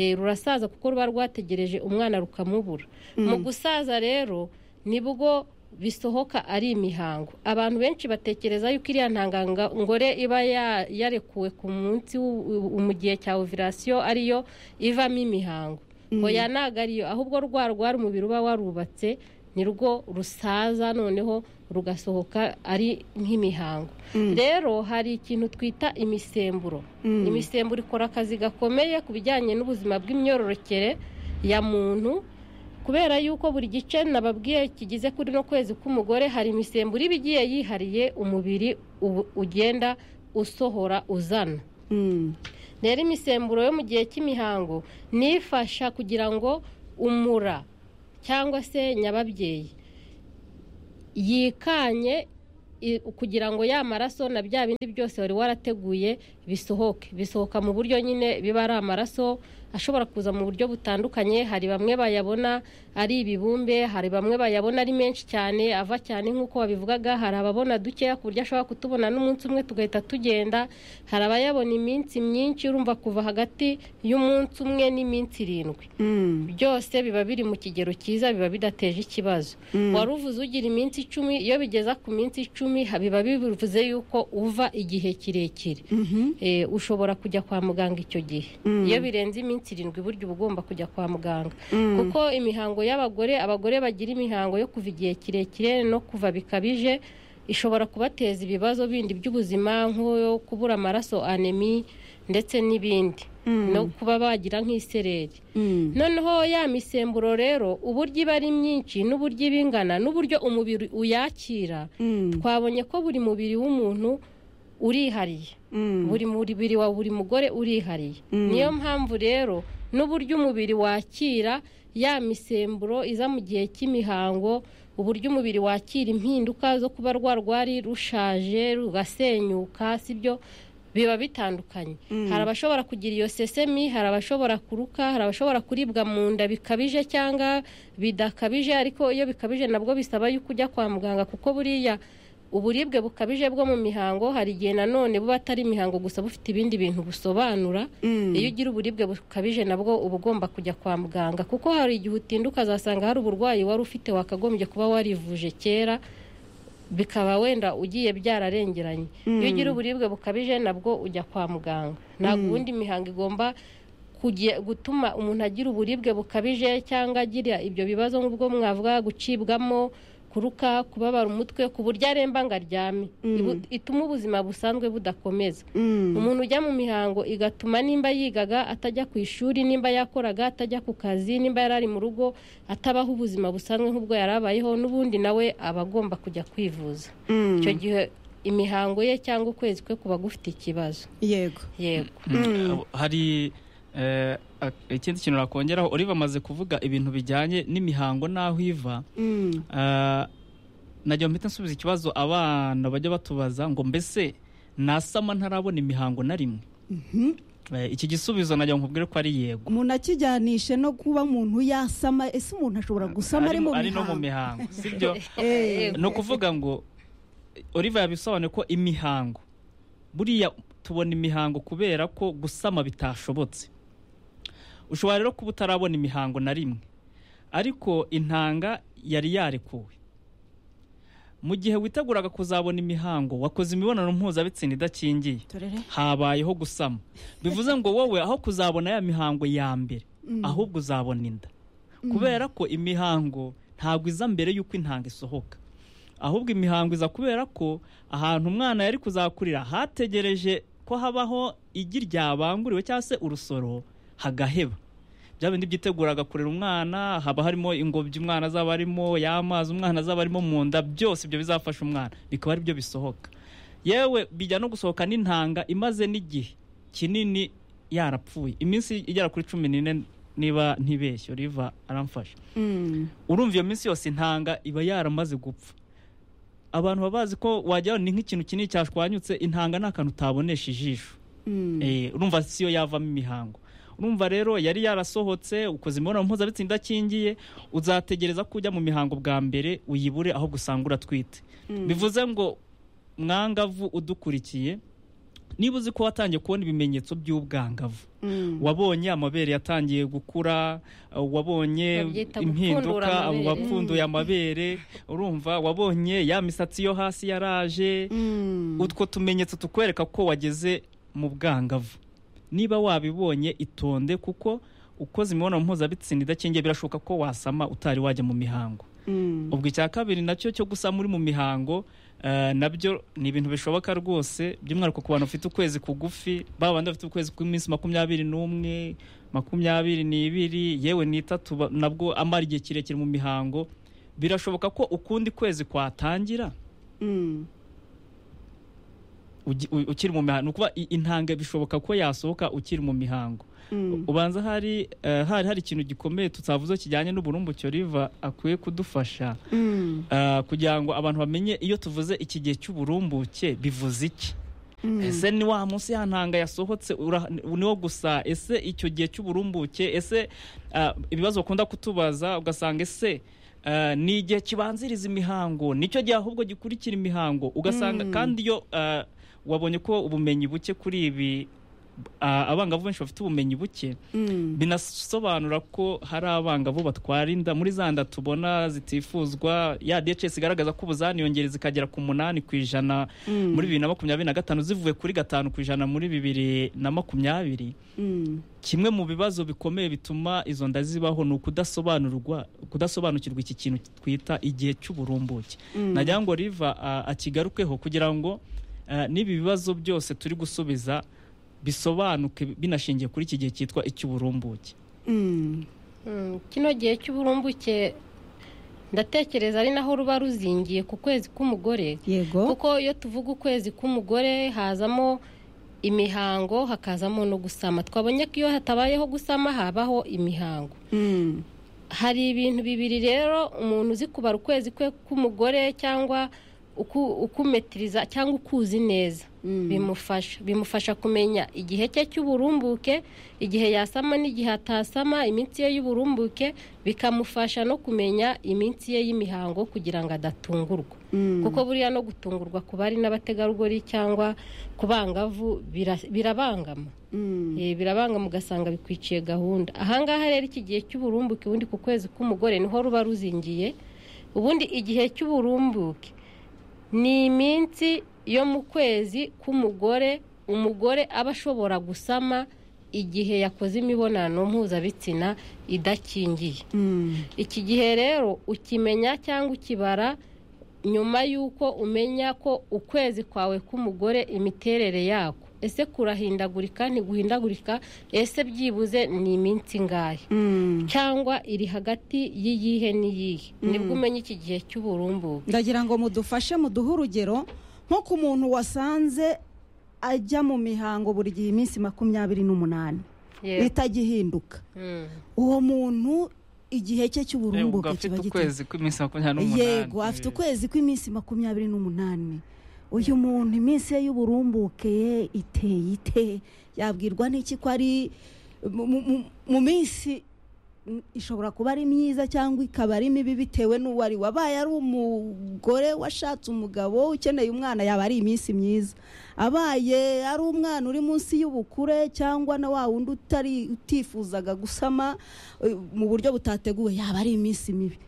Eh, rurasaza kuko ruba rwategereje umwana rukamubura mu gusaza rero nibwo bisohoka ari imihango abantu benshi batekereza yuko iriya ntangangore iba ya- yarekuwe ku munsi w'u- u- mu gihe cya ovirasiyo ariyo ivamo imihango oya ntabwo ariyo ahubwo rwa rwari umubiri uba warubatse nirwo rusaza noneho rugasohoka ari nk'imihango rero hari ikintu twita imisemburo imisemburo ikora akazi gakomeye ku bijyanye n'ubuzima bw'imyororokere ya muntu kubera yuko buri gice nababwiye kigize kuri no kwezi k'umugore hari imisemburo iba igiye yihariye umubiri ubu- ugenda usohora uzana Mm. rero imisemburo yo mu gihe cy'imihango nifasha kugira ngo umura cyangwa se nyababyeyi yikanye i- kugira ngo ya maraso na bya bindi byose wari warateguye bisohoke bisohoka mu buryo nyine biba ari amaraso ashobora kuza mu buryo butandukanye hari bamwe bayabona ari ibibumbe hari bamwe bayabona ari menshi cyane ava cyane nk'uko wabivugaga hari ababona dukeya ku buryo ashobora kutubona n'umunsi umwe tugahita tugenda hari abayabona iminsi myinshi urumva kuva hagati y'umunsi umwe n'iminsi irindwi byose biba biri mu kigero cyiza biba bidateje ikibazo wari uvuze ugira iminsi icumi iyo bigeza ku minsi icumi ha- biba bivuze yuko uva igihe kirekire Eh, ushobora kujya kwa muganga icyo gihe iyo birenze iminsi irindwi burya uba ugomba kujya kwa muganga kuko imihango y'abagore abagore bagira imihango yo kuva igihe kirekire no kuva bikabije ishobora kubateza ibibazo bindi by'ubuzima nk'yo kubura amaraso anemi ndetse n'ibindi no kuba bagira nk'isereri noneho ya misemburo rero uburyo iba ari myinshi n'uburyo iba ingana n'uburyo umubiri uyakira twabonye ko buri mubiri w'umuntu urihariye buri mubiri wa buri mugore urihariye niyo mpamvu rero n'uburyo umubiri wakira ya misemburo iza mu gihe cy'imihango uburyo umubiri wakira impinduka zo kuba rwarwari rushaje rugasenyuka sibyo biba bitandukanye hari abashobora kugira iyo sesemi hari abashobora kuruka hari abashobora kuribwa mu nda bikabije cyangwa bidakabije ariko iyo bikabije nabwo bisaba yuko ujya kwa muganga kuko buriya uburibwe bukabije bwo mu mihango hari igihe nanone buba atari imihango gusa bufite ibindi bintu busobanura iyo ugira uburibwe bukabije nabwo uba ugomba kujya kwa muganga kuko hari igihe utinduka azasanga hari uburwayi wari ufite wakagombye kuba warivuje kera bikaba wenda ugiye byararengeranye iyo ugira uburibwe bukabije nabwo ujya kwa muganga ntabwo ubundi mihango igomba kugi- gutuma umuntu agira uburibwe bukabije cyangwa agira ibyo bibazo nk'ubwo mwavuga gucibwamo kuruka kubabara umutwe ku buryo aremba ngo aryame Ibu- ituma ubuzima busanzwe budakomeza umuntu ujya mu mihango igatuma nimba yigaga atajya ku ishuri nimba yakoraga atajya ku kazi nimba yari ari mu rugo atabaho ubuzima busanzwe nk'ubwo yari abayeho n'ubundi nawe aba agomba kujya kwivuza icyo gihe imihango ye cyangwa ukwezi kwe kuba gufite ikibazo yego yego Mm. hari eh, ak- ikindi kintu nakongeraho uri bamaze kuvuga ibintu bijyanye n'imihango n'aho iva eh, najya mpita nsubiza ikibazo abana bajya batubaza ngo mbese nasama ntarabona imihango na rimwe Eh, iki gisubizo najya nkubwire ko ari yego umuntu akijyanishe no kuba umuntu yasama ese umuntu ashobora gusama ari mu ari no mu mihango mihango sibyo Eh, ni ukuvuga ngo Oliver yabisobanuye ko imihango buriya tubona imihango kubera ko gusama bitashobotse ushobora rero kuba utarabona imihango na rimwe ariko intanga yari yarekuwe mu gihe witeguraga kuzabona imihango wakoze imibonano mpuzabitsina idakingiye turere habayeho gusama bivuze ngo wowe aho kuzabona ya mihango ya mbere ahubwo uzabona inda kubera ko imihango ntabwo iza mbere y'uko intanga isohoka ahubwo imihango iza kubera ko ahantu umwana yari kuzakurira hategereje ko habaho igi ryabanguriwe cyangwa se urusoro hagaheba bya bindi byiteguraga kurera umwana haba harimo ingobyi umwana azaba arimo y'amazi umwana azaba arimo mu nda byose ibyo bizafasha umwana bikaba ari byo bisohoka yewe bijya no gusohoka n'intanga imaze n'igihe kinini yarapfuye iminsi igera kuri cumi n'ine niba ntibeshye riva aramfasha urumva iyo minsi yose intanga iba yaramaze gupfa abantu baba bazi ko wajya ni nk'ikintu kinini cyashwanyutse intanga ni akantu utabonesha ijisho Eh, urumva si yo yavamo imihango urumva rero yari yarasohotse ukoze imibonano mpuzabitsina idakingiye uzategereza ko ujya mu mihango bwa mbere uyibure aho gusanga uratwite bivuze ngo mwangavu udukurikiye niba uzi ko watangiye kubona ibimenyetso by'ubwangavu wabonye amabere yatangiye gukura uh, wabonye Babyita impinduka gupfundura amabere. wapfunduye amabere urumva wabonye ya misatsi yo hasi yaraje utwo tumenyetso tukwereka ko wageze mu bwangavu niba wabibonye itonde kuko ukoze imibonano mpuzabitsina idakingiye birashoboka ko wasama utari wajya mu mihango ubwo icya kabiri nacyo cyo gusama uri mu mihango Eh, nabyo ni ibintu bishoboka rwose by'umwihariko ku bantu bafite ukwezi kugufi ba bandi bafite ukwezi kw'iminsi makumyabiri n'umwe makumyabiri n'ibiri yewe n'itatu ba- nabwo amara igihe kirekire mu mihango birashoboka ko ukundi kwezi kwatangira Mm. ugi- u- ukiri mu mihango ni ukuvuga i- intanga bishoboka ko yasohoka ukiri mu mihango ubanza hari eh, hari hari ikintu gikomeye tutavuze kijyanye n'uburumbuke riva akwiye kudufasha Mm. Ah, kugira ngo abantu bamenye iyo tuvuze iki gihe cy'uburumbuke bivuze iki ese ni wa munsi ya ntanga yasohotse ura- niwo gusa ese icyo gihe cy'uburumbuke ese ah, ibibazo bakunda kutubaza ugasanga ese ah, ni igihe kibanziriza imihango nicyo gihe ahubwo gikurikira imihango ugasanga kandi iyo ah, wabonye ko ubumenyi buke kuri ibi ah, abangavu benshi bafite ubumenyi buke binasobanura ko hari abangavu batwara inda muri za nda tubona zitifuzwa ya DHS igaragaza ko ubuzaniyongere zikagera ku munani ku ijana muri bibiri na makumyabiri na gatanu zivuye kuri gatanu ku ijana muri bibiri na makumyabiri kimwe mu bibazo bikomeye bituma izo nda zibaho ni ukudasobanurwa kudasobanukirwa iki kintu twita igihe cy'uburumbuke nagira ngo riva ah, akigarukeho kugira ngo ah, n'ibi bibazo byose turi gusubiza bisobanuke binashingiye kuri iki gihe cyitwa icy'uburumbuke Mm, kino gihe cy'uburumbuke ndatekereza ari naho ruba ruzingiye ku kwezi k'umugore yego kuko iyo tuvuga ukwezi k'umugore hazamo imihango hakazamo no gusama twabonye ko iyo hatabayeho gusama habaho imihango Mm. hari ibintu bibiri rero umuntu uzi kubara ukwezi kwe k'umugore cyangwa uku- ukumetiriza cyangwa ukuzi neza bimufasha bimufasha kumenya igihe cye cy'uburumbuke igihe yasama n'igihe atasama iminsi ye y'uburumbuke bikamufasha no kumenya iminsi ye y'imihango kugira ngo adatungurwa kuko buriya no gutungurwa ku bari n'abategarugori cyangwa ku bangavu bira- birabangama Eh, birabangama ugasanga bikwiciye gahunda ahangaha rero iki gihe cy'uburumbuke ubundi ku kwezi k'umugore niho ruba ruzingiye ubundi igihe cy'uburumbuke ni iminsi yo mu kwezi k'umugore umugore aba ashobora gusama igihe yakoze imibonano mpuzabitsina idakingiye iki gihe rero ukimenya cyangwa ukibara nyuma y'uko umenya ko ukwezi kwawe k'umugore imiterere yako ese kurahindagurika ntiguhindagurika ese byibuze ni iminsi ngahe cyangwa iri hagati y'iyihe n'iyihe nibwo umenya iki gihe cy'uburumbuke ndagira ngo mudufashe muduhe urugero nko ku muntu wasanze ajya mu mihango buri gihe iminsi makumyabiri n'umunani Yego. itagihinduka Mm. uwo muntu igihe cye cy'uburumbuke afite kiba giteye ukwezi kw'iminsi makumyabiri n'umunani yego afite ukwezi kw'iminsi makumyabiri n'umunani uyu muntu iminsi ye y'uburumbuke ye iteye ite yabwirwa n'iki ko ari mu- mu- mu- mu minsi mm, ishobora kuba ari myiza cyangwa ikaba ari mibi bitewe n'uwo ari we. abaye ari umugore washatse umugabo ukeneye umwana yaba ari iminsi myiza abaye ari umwana uri munsi y'ubukure cyangwa na wa wundi utari utifuzaga gusama eh, mu buryo butateguwe yaba ari iminsi mibi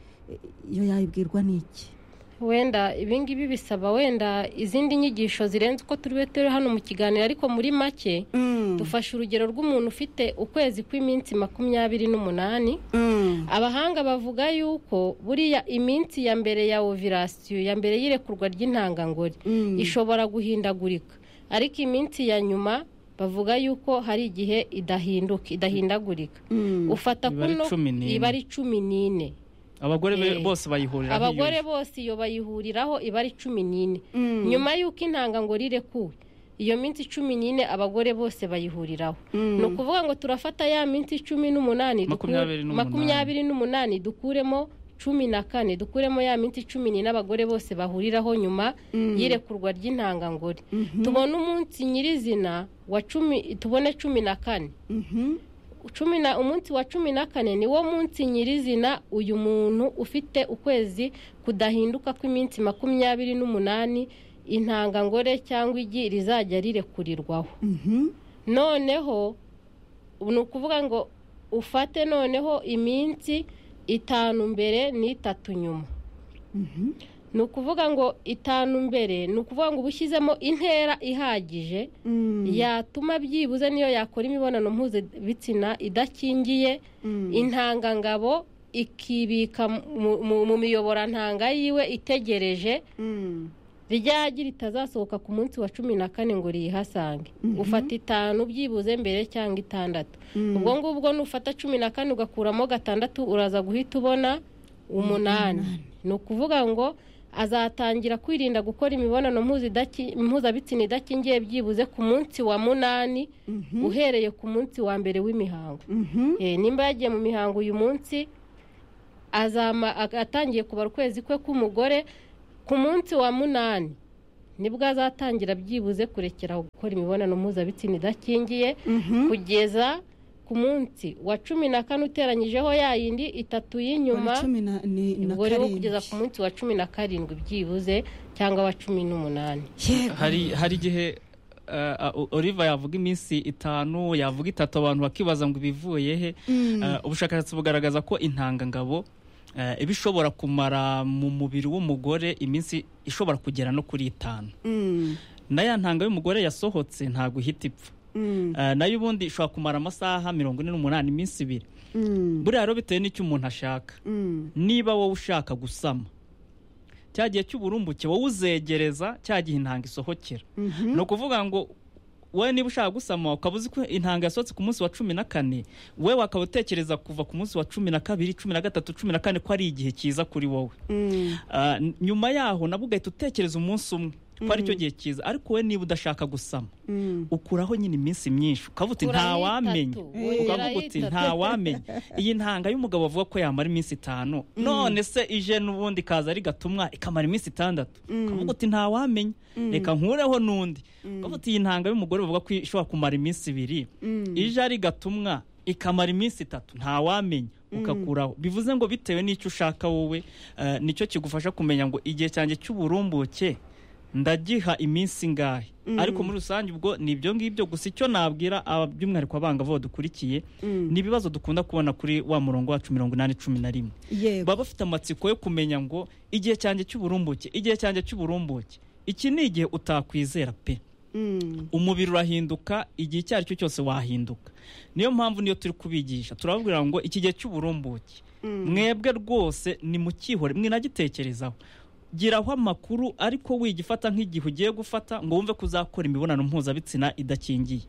iyo yayibwirwa n'iki wenda ibingibi bisaba wenda izindi nyigisho zirenze uko turi bube turi hano mu kiganiro ariko muri make dufashe urugero rw'umuntu ufite ukwezi kw'iminsi makumyabiri n'umunani abahanga bavuga yuko buriya iminsi ya mbere ya ovirasiyo ya mbere y'irekurwa ry'intangangore ishobora guhindagurika ariko iminsi ya nyuma bavuga yuko hari igihe idahinduka idahindagurika ufata Iba ari kuno cumi n'ine. iba ari cumi n'ine abagore be- Eh, bose bayihuriraho abagore iyo- bose iyo bayihuriraho iba ari cumi n'ine nyuma y'uko intangangore irekuwe iyo minsi cumi n'ine abagore bose bayihuriraho ni ukuvuga ngo turafata ya minsi cumi n'umunani duku- Makumyabiri n'umunani. makumyabiri n'umunani dukuremo cumi na kane dukuremo ya minsi cumi n'ine abagore bose bahuriraho nyuma y'irekurwa ry'intangangore tubone umunsi nyirizina wa cumi tubone cumi na kane cumi na umunsi wa cumi na kane ni wo munsi nyirizina uyu muntu ufite ukwezi kudahinduka kw'iminsi makumyabiri n'umunani intangangore cyangwa igi rizajya rirekurirwaho noneho ni ukuvuga ngo ufate noneho iminsi itanu mbere n'itatu nyuma ni ukuvuga ngo itanu mbere ni ukuvuga ngo uba ushyizemo intera ihagije yatuma byibuze niyo yakora imibonano mpuzabitsina idakingiye intangangabo ikibika mu- mu- mu miyoborantanga yiwe itegereje ryagi ritazasohoka ku munsi wa cumi na kane ngo riyihasange ufata itanu byibuze mbere cyangwa itandatu ubwo ngubwo nufata cumi na kane ugakuramo gatandatu uraza guhita ubona umunani ni ukuvuga ngo azatangira kwirinda gukora imibonano mpuzidaki- mpuzabitsina idakingiye byibuze ku munsi wa munani uhereye ku munsi wa mbere w'imihango Eh, nimba yagiye mu mihango uyu munsi azama aga- atangiye kubara ukwezi kwe k'umugore ku munsi wa munani nibwo azatangira byibuze kurekera aho gukora imibonano mpuzabitsina idakingiye kugeza ku munsi wa cumi na kane uteranyijeho ya yindi itatu y'inyuma cumi na ni- na ubwo rero karindwi kugeza ku munsi wa cumi na karindwi byibuze cyangwa wa cumi n'umunani Yego. hari hari igihe eh, uh, Oliver yavuga iminsi itanu yavuga itatu abantu bakibaza ngo ibivuye he Eh, ubushakashatsi bugaragaza ko intangangabo eh, iba ishobora kumara mu mubiri w'umugore iminsi ishobora kugera no kuri itanu Mm, na ya ntanga y'umugore yasohotse ntabwo ihita ipfa mm, Eh, nayo ubundi ishobora kumara amasaha mirongo ine n'umunani iminsi ibiri mm, buriya rero bitewe n'icyo umuntu ashaka mm. niba wowe ushaka gusama cya gihe cy'uburumbuke wowe uzegereza cya gihe intanga isohokera ni ukuvuga ngo wowe niba ushaka gusama ukaba uzi ko intanga yasohotse ku munsi wa cumi na kane wowe wakaba utekereza kuva ku munsi wa cumi na kabiri cumi na gatatu cumi na kane ko ari igihe cyiza kuri wowe Ah, n- nyuma yaho nabwo ugahita utekereza umunsi umwe ko aricyo gihe cyiza ariko wowe niba udashaka gusama ukuraho nyine iminsi myinshi ukavuga uti Ukuraho nta wamenya itatu, wongeraho ukavuga uti itatu." nta wamenya iyi ntanga y'umugabo bavuga ko yamara iminsi itanu none se ije n'ubundi ikaza ari gatumwa ikamara iminsi itandatu ukavuga uti nta wamenya reka nkureho n'undi ukavuga uti iyi ntanga y'umugore bavuga ko ishobora kumara iminsi ibiri ije ari gatumwa ikamara iminsi itatu nta wamenya ukakuraho bivuze ngo bitewe n'icyo ushaka wowe eh, nicyo kigufasha kumenya ngo igihe cyanjye cy'uburumbuke ndagiha iminsi ingahe ariko muri rusange ubwo ni ibyo ngibyo gusa icyo nabwira aba- by'umwihariko abangavu badukurikiye ni ibibazo dukunda kubona kuri wa murongo wacu mirongo inani cumi na rimwe yego baba bafite amatsiko yo kumenya ngo igihe cyanjye cy'uburumbuke igihe cyanjye cy'uburumbuke iki ni igihe utakwizera pe Mm, umubiri urahinduka igihe icyo ari cyo cyose wahinduka niyo mpamvu niyo turi kubigisha turababwira ngo iki gihe cy'uburumbuke mwebwe rwose ni mukihore mwinagitekerezaho giraho amakuru ariko wigifata nk'igihe ugiye gufata ngo wumve ko uzakora imibonano mpuzabitsina idakingiye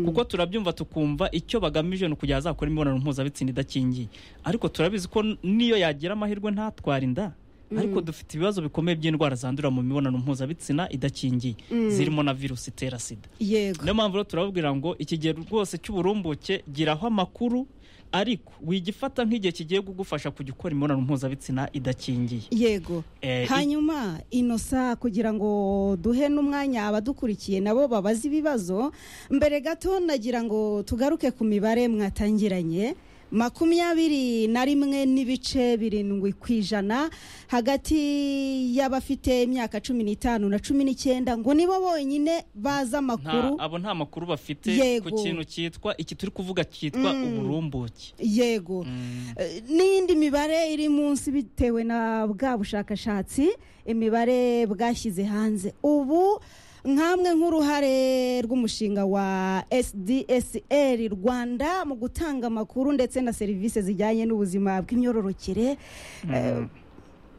kuko turabyumva tukumva icyo bagamije ni ukugira azakora imibonano mpuzabitsina idakingiye ariko turabizi ko n'iyo yagira amahirwe ntatwara inda ariko dufite ibibazo bikomeye by'indwara zandurira mu mibonano mpuzabitsina idakingiye zirimo na virusi itera sida yego niyo mpamvu rero turababwira ngo ikigero rwose cy'uburumbuke giraho amakuru ariko wigifata nk'igihe kigiye kugufasha kujya ukora imibonano mpuzabitsina idakingiye yego Eh, i- hanyuma inosa kugira ngo duhe n'umwanya abadukurikiye nabo babaze ibibazo mbere gato nagira ngo tugaruke ku mibare mwatangiranye makumyabiri na rimwe n'ibice birindwi ku ijana hagati y'abafite imyaka cumi n'itanu na cumi n'icyenda ngo nibo bonyine bazi amakuru nta, abo nta makuru bafite Yego. ku kintu cyitwa iki turi kuvuga cyitwa uburumbuke yego Eh, n'indi mibare iri munsi bitewe na bwa bushakashatsi imibare bwashyize hanze ubu nkamwe nk'uruhare rw'umushinga wa sdsr rwanda mu gutanga amakuru ndetse na serivisi zijyanye n'ubuzima bw'imyororokere Eh,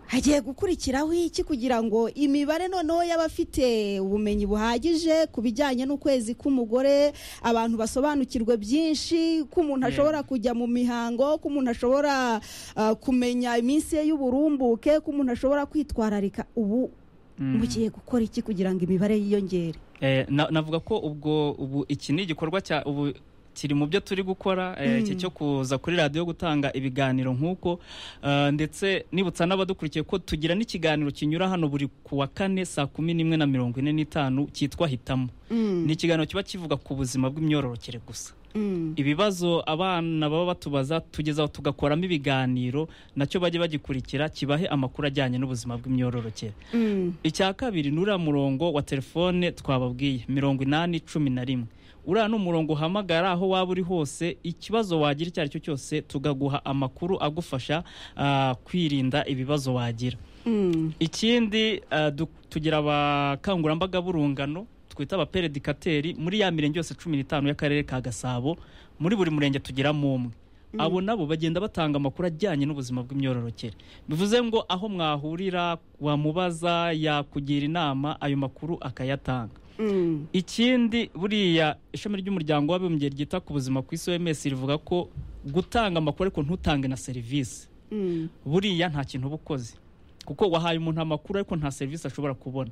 hagiye gukurikiraho iki kugira ngo imibare noneho y'abafite ubumenyi buhagije ku bijyanye n'ukwezi k'umugore abantu basobanukirwe byinshi ko umuntu ashobora kujya mu mihango ko umuntu ashobora ah, kumenya iminsi ye y'uburumbuke ko umuntu ashobora kwitwararika ubu mugiye gukora iki kugira ngo imibare yiyongere Eh, na- navuga ko ubwo ubu iki ni igikorwa cya ubu kiri mu byo turi gukora eh, iki cyo kuza kuri radiyo gutanga ibiganiro nk'uko eh, ndetse nibutsa n'abadukurikiye ko tugira n'ikiganiro kinyura hano buri ku wa kane saa kumi n'imwe na mirongo ine n'itanu cyitwa hitamo ni ikiganiro kiba kivuga ku buzima bw'imyororokere gusa ibibazo abana baba batubaza tugezaho tugakoramo ibiganiro nacyo bajye bagikurikira kibahe amakuru ajyanye n'ubuzima bw'imyororokere icya kabiri ni uriya murongo wa telefone twababwiye mirongo inani cumi na rimwe uriya ni umurongo uhamagara aho waba uri hose ikibazo wagira icyo ari cyo cyose tukaguha amakuru agufasha ah, kwirinda ibibazo wagira ikindi ah, du- tugira abakangurambaga b'urungano twita abaperedikateri muri ya mirenge yose cumi n'itanu y'akarere ka gasabo muri buri murenge tugiramo umwe abo nabo bagenda batanga amakuru ajyanye n'ubuzima bw'imyororokere bivuze ngo aho mwahurira wamubaza yakugira inama ayo makuru akayatanga Mm. ikindi buriya ishami ry'umuryango w'abibumbye ryita ku buzima ku isi OMS rivuga ko gutanga amakuru ariko ntutange na serivisi Mm. buriya nta kintu uba ukoze kuko wahaye umuntu amakuru ariko nta serivisi ashobora kubona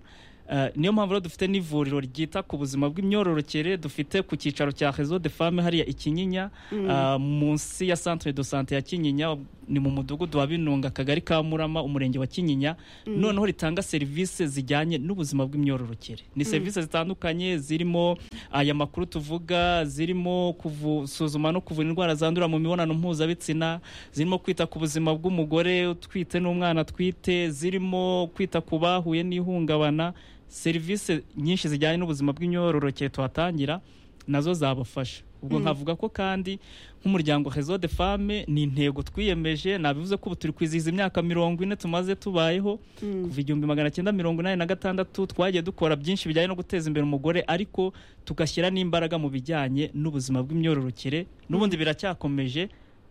Eh, niyo mpamvu rero dufite n'ivuriro ryita ku buzima bw'imyororokere dufite ku cyicaro cya rezo de fame hariya i kinyinya eh, munsi ya centre de sante ya kinyinya ni mu mudugudu wa binunga akagari ka murama umurenge wa kinyinya noneho ritanga serivisi zijyanye n'ubuzima bw'imyororokere ni serivisi zitandukanye zirimo aya makuru tuvuga zirimo gusuzuma no kuvura indwara zandurira mu mibonano mpuzabitsina zirimo kwita ku buzima bw'umugore utwite n'umwana atwite zirimo kwita ku bahuye n'ihungabana serivisi nyinshi zijyanye n'ubuzima bw'imyororokere tuhatangira nazo zabafasha ubwo nkavuga ko kandi nk'umuryango rezo de fame ni intego twiyemeje nabivuze ko ubu turi kwizihiza imyaka mirongo ine tumaze tubayeho kuva igihumbi magana cyenda mirongo inani na gatandatu twagiye dukora byinshi bijyanye no guteza imbere umugore ariko tugashyira n'imbaraga mu bijyanye n'ubuzima bw'imyororokere n'ubundi biracyakomeje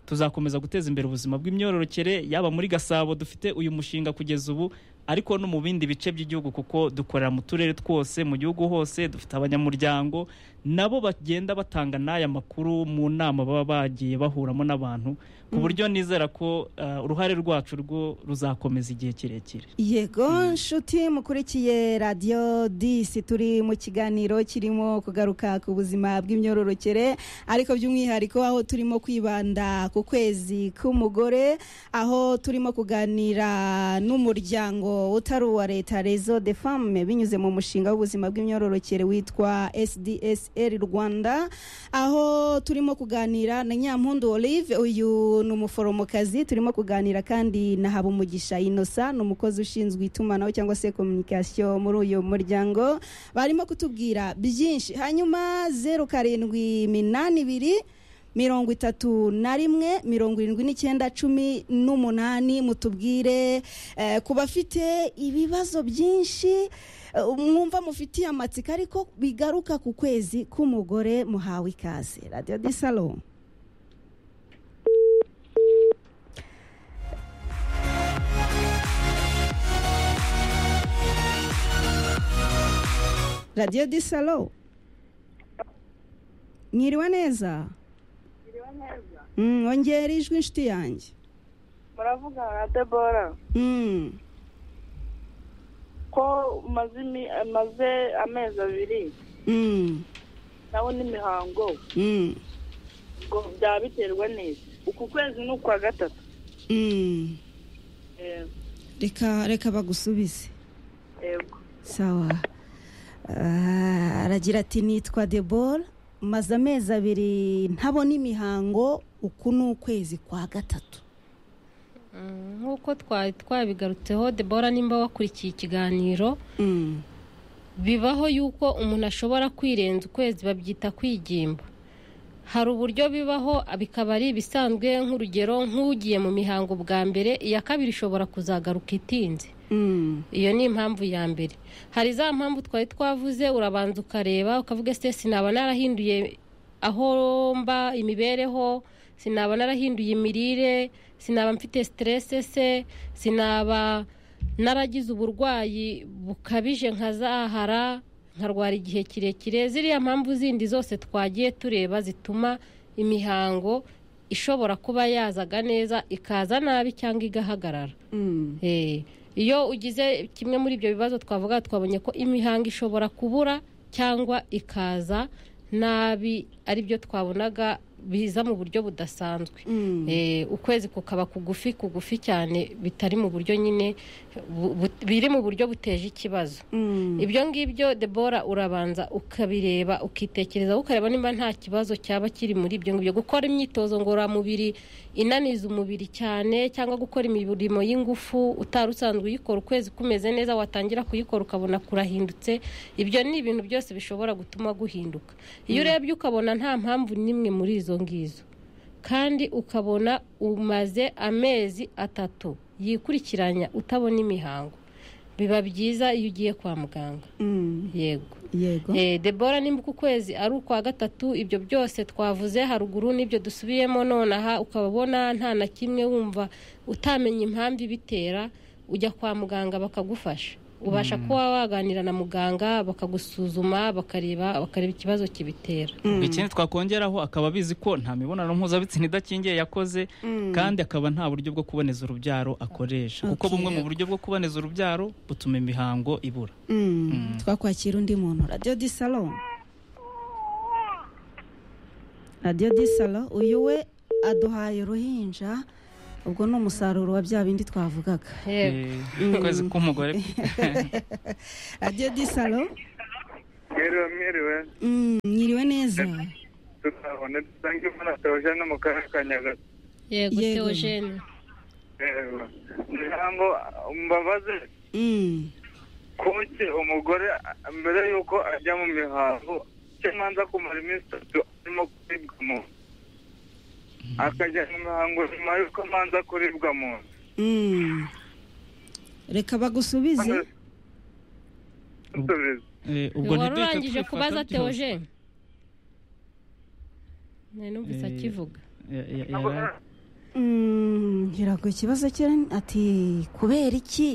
tuzakomeza guteza imbere ubuzima bw'imyororokere yaba muri gasabo dufite uyu mushinga kugeza ubu ariko no mu bindi bice by'igihugu kuko dukorera mu turere twose mu gihugu hose dufite abanyamuryango nabo bagenda batanga n'aya makuru mu nama baba bagiye bahuramo n'abantu ku buryo nizera ko eh, uruhare rwacu rwo ruzakomeza igihe kirekire yego nshuti mukurikiye radiyo disi turi mu kiganiro kirimo kugaruka ku buzima bw'imyororokere ariko by'umwihariko aho turimo kwibanda ku kwezi k'umugore aho turimo kuganira n'umuryango utari uwa leta rezo de femme binyuze mu mushinga w'ubuzima bw'imyororokere witwa sdsr rwanda aho turimo kuganira na nyampundu olive uyu ni umuforomokazi turimo kuganira kandi na habumugisha inosa ni umukozi ushinzwe itumanaho cyangwa se kominikasiyo muri uyu muryango barimo kutubwira byinshi hanyuma zeru karindwi minani ibiri mirongo itatu na rimwe mirongo irindwi n'icyenda cumi n'umunani mutubwire eh, ku bafite ibibazo byinshi eh, mwumva mufitiye amatsiko ariko bigaruka ku kwezi k'umugore muhawe ikaze radiyo disalo radiyo disalo mwiriwe neza Mm, ongera ijwi inshuti yanjye muravuga na debora Mm, ko umaze imi- amaze amezi abiri mm, nawe n'imihango mm, ngo byaba biterwa neza uku kwezi ni ukwa gatatu mm. Eh, reka reka bagusubize yego sawa Ah, aragira ati nitwa debora maze amezi abiri ntabona imihango uku ni ukwezi kwa gatatu Mm, nk'uko twari twabigarutseho debora nimba wakurikiye ikiganiro Mm, bibaho yuko umuntu ashobora kwirenza ukwezi babyita kwigimba hari uburyo bibaho bikaba ari ibisanzwe nk'urugero nk'ugiye mu mihango bwa mbere iya kabiri ishobora kuzagaruka itinze mm, iyo ni impamvu ya mbere hari za mpamvu twari twavuze urabanza ukareba ukavuga ese sinaba narahinduye aho mba imibereho sinaba narahinduye imirire sinaba mfite siterese se sinaba naragize uburwayi bukabije nkazahara nkarwara igihe kirekire ziriya mpamvu zindi zose twagiye tureba zituma imihango ishobora kuba yazaga neza ikaza nabi cyangwa igahagarara mm, Eh, iyo ugize kimwe muri ibyo bibazo twavuga twabonye ko imihango ishobora kubura cyangwa ikaza nabi ari byo twabonaga biza mu buryo budasanzwe mm. Eh, ukwezi kukaba kugufi kugufi cyane bitari mu buryo nyine bu- bu- biri mu buryo buteje ikibazo Mm, ibyo ngibyo debora urabanza ukabireba ukitekerezaho ukareba niba nta kibazo cyaba kiri muri ibyo ngibyo gukora imyitozo ngororamubiri inaniza umubiri cyane cyangwa gukora imirimo y'ingufu utari usanzwe uyikora ukwezi kumeze neza watangira kuyikora ukabona kurahindutse ibyo ni ibintu byose bishobora gutuma guhinduka iyo urebye ukabona nta mpamvu n'imwe muri izo ngizo kandi ukabona umaze amezi atatu yikurikiranya utabona imihango biba byiza iyo ugiye kwa muganga mm. yego yego Eh, debora nimba uku kwezi ari ukwa gatatu ibyo byose twavuze haruguru n'ibyo dusubiyemo nonaha ukababona nta na kimwe wumva utamenya impamvu ibitera ujya kwa muganga bakagufasha ubasha kuba waganira na muganga bakagusuzuma bakareba bakareba ikibazo kibitera ikindi twakongeraho akaba abizi ko nta mibonano mpuzabitsina idakingiye yakoze kandi akaba nta buryo bwo kuboneza urubyaro akoresha kuko Okay. bumwe mu buryo bwo kuboneza urubyaro butuma imihango ibura Mm, twakwakira undi muntu radiyo di salo radiyo di salo uyu we aduhaye uruhinja ubwo ni umusaruro wa bya bindi twavugaga Yego. Eh, ukwezi k'umugore radiyo di salo Mwiriwe mwiriwe Mm, mwiriwe neza tukabona dusanga imvura toje no mu karere ka Nyagatare yego Yego. teogene Yego. ijambo mbabaze Mm, kuki umugore a- mbere y'uko ajya mu mihango kimanza kumara iminsi itatu arimo kuribwa mu nda akajya mu mihango nyuma y'uko amanza kuribwa mu nda mm. reka bagusubize Dusubize. Eh, ubwo wari ntiduhite urangije twifata kubaza byose. teogene numvise Eh, akivuga Ya- ya- yara- Mm, ngira ngo ikibazo cye ati kubera iki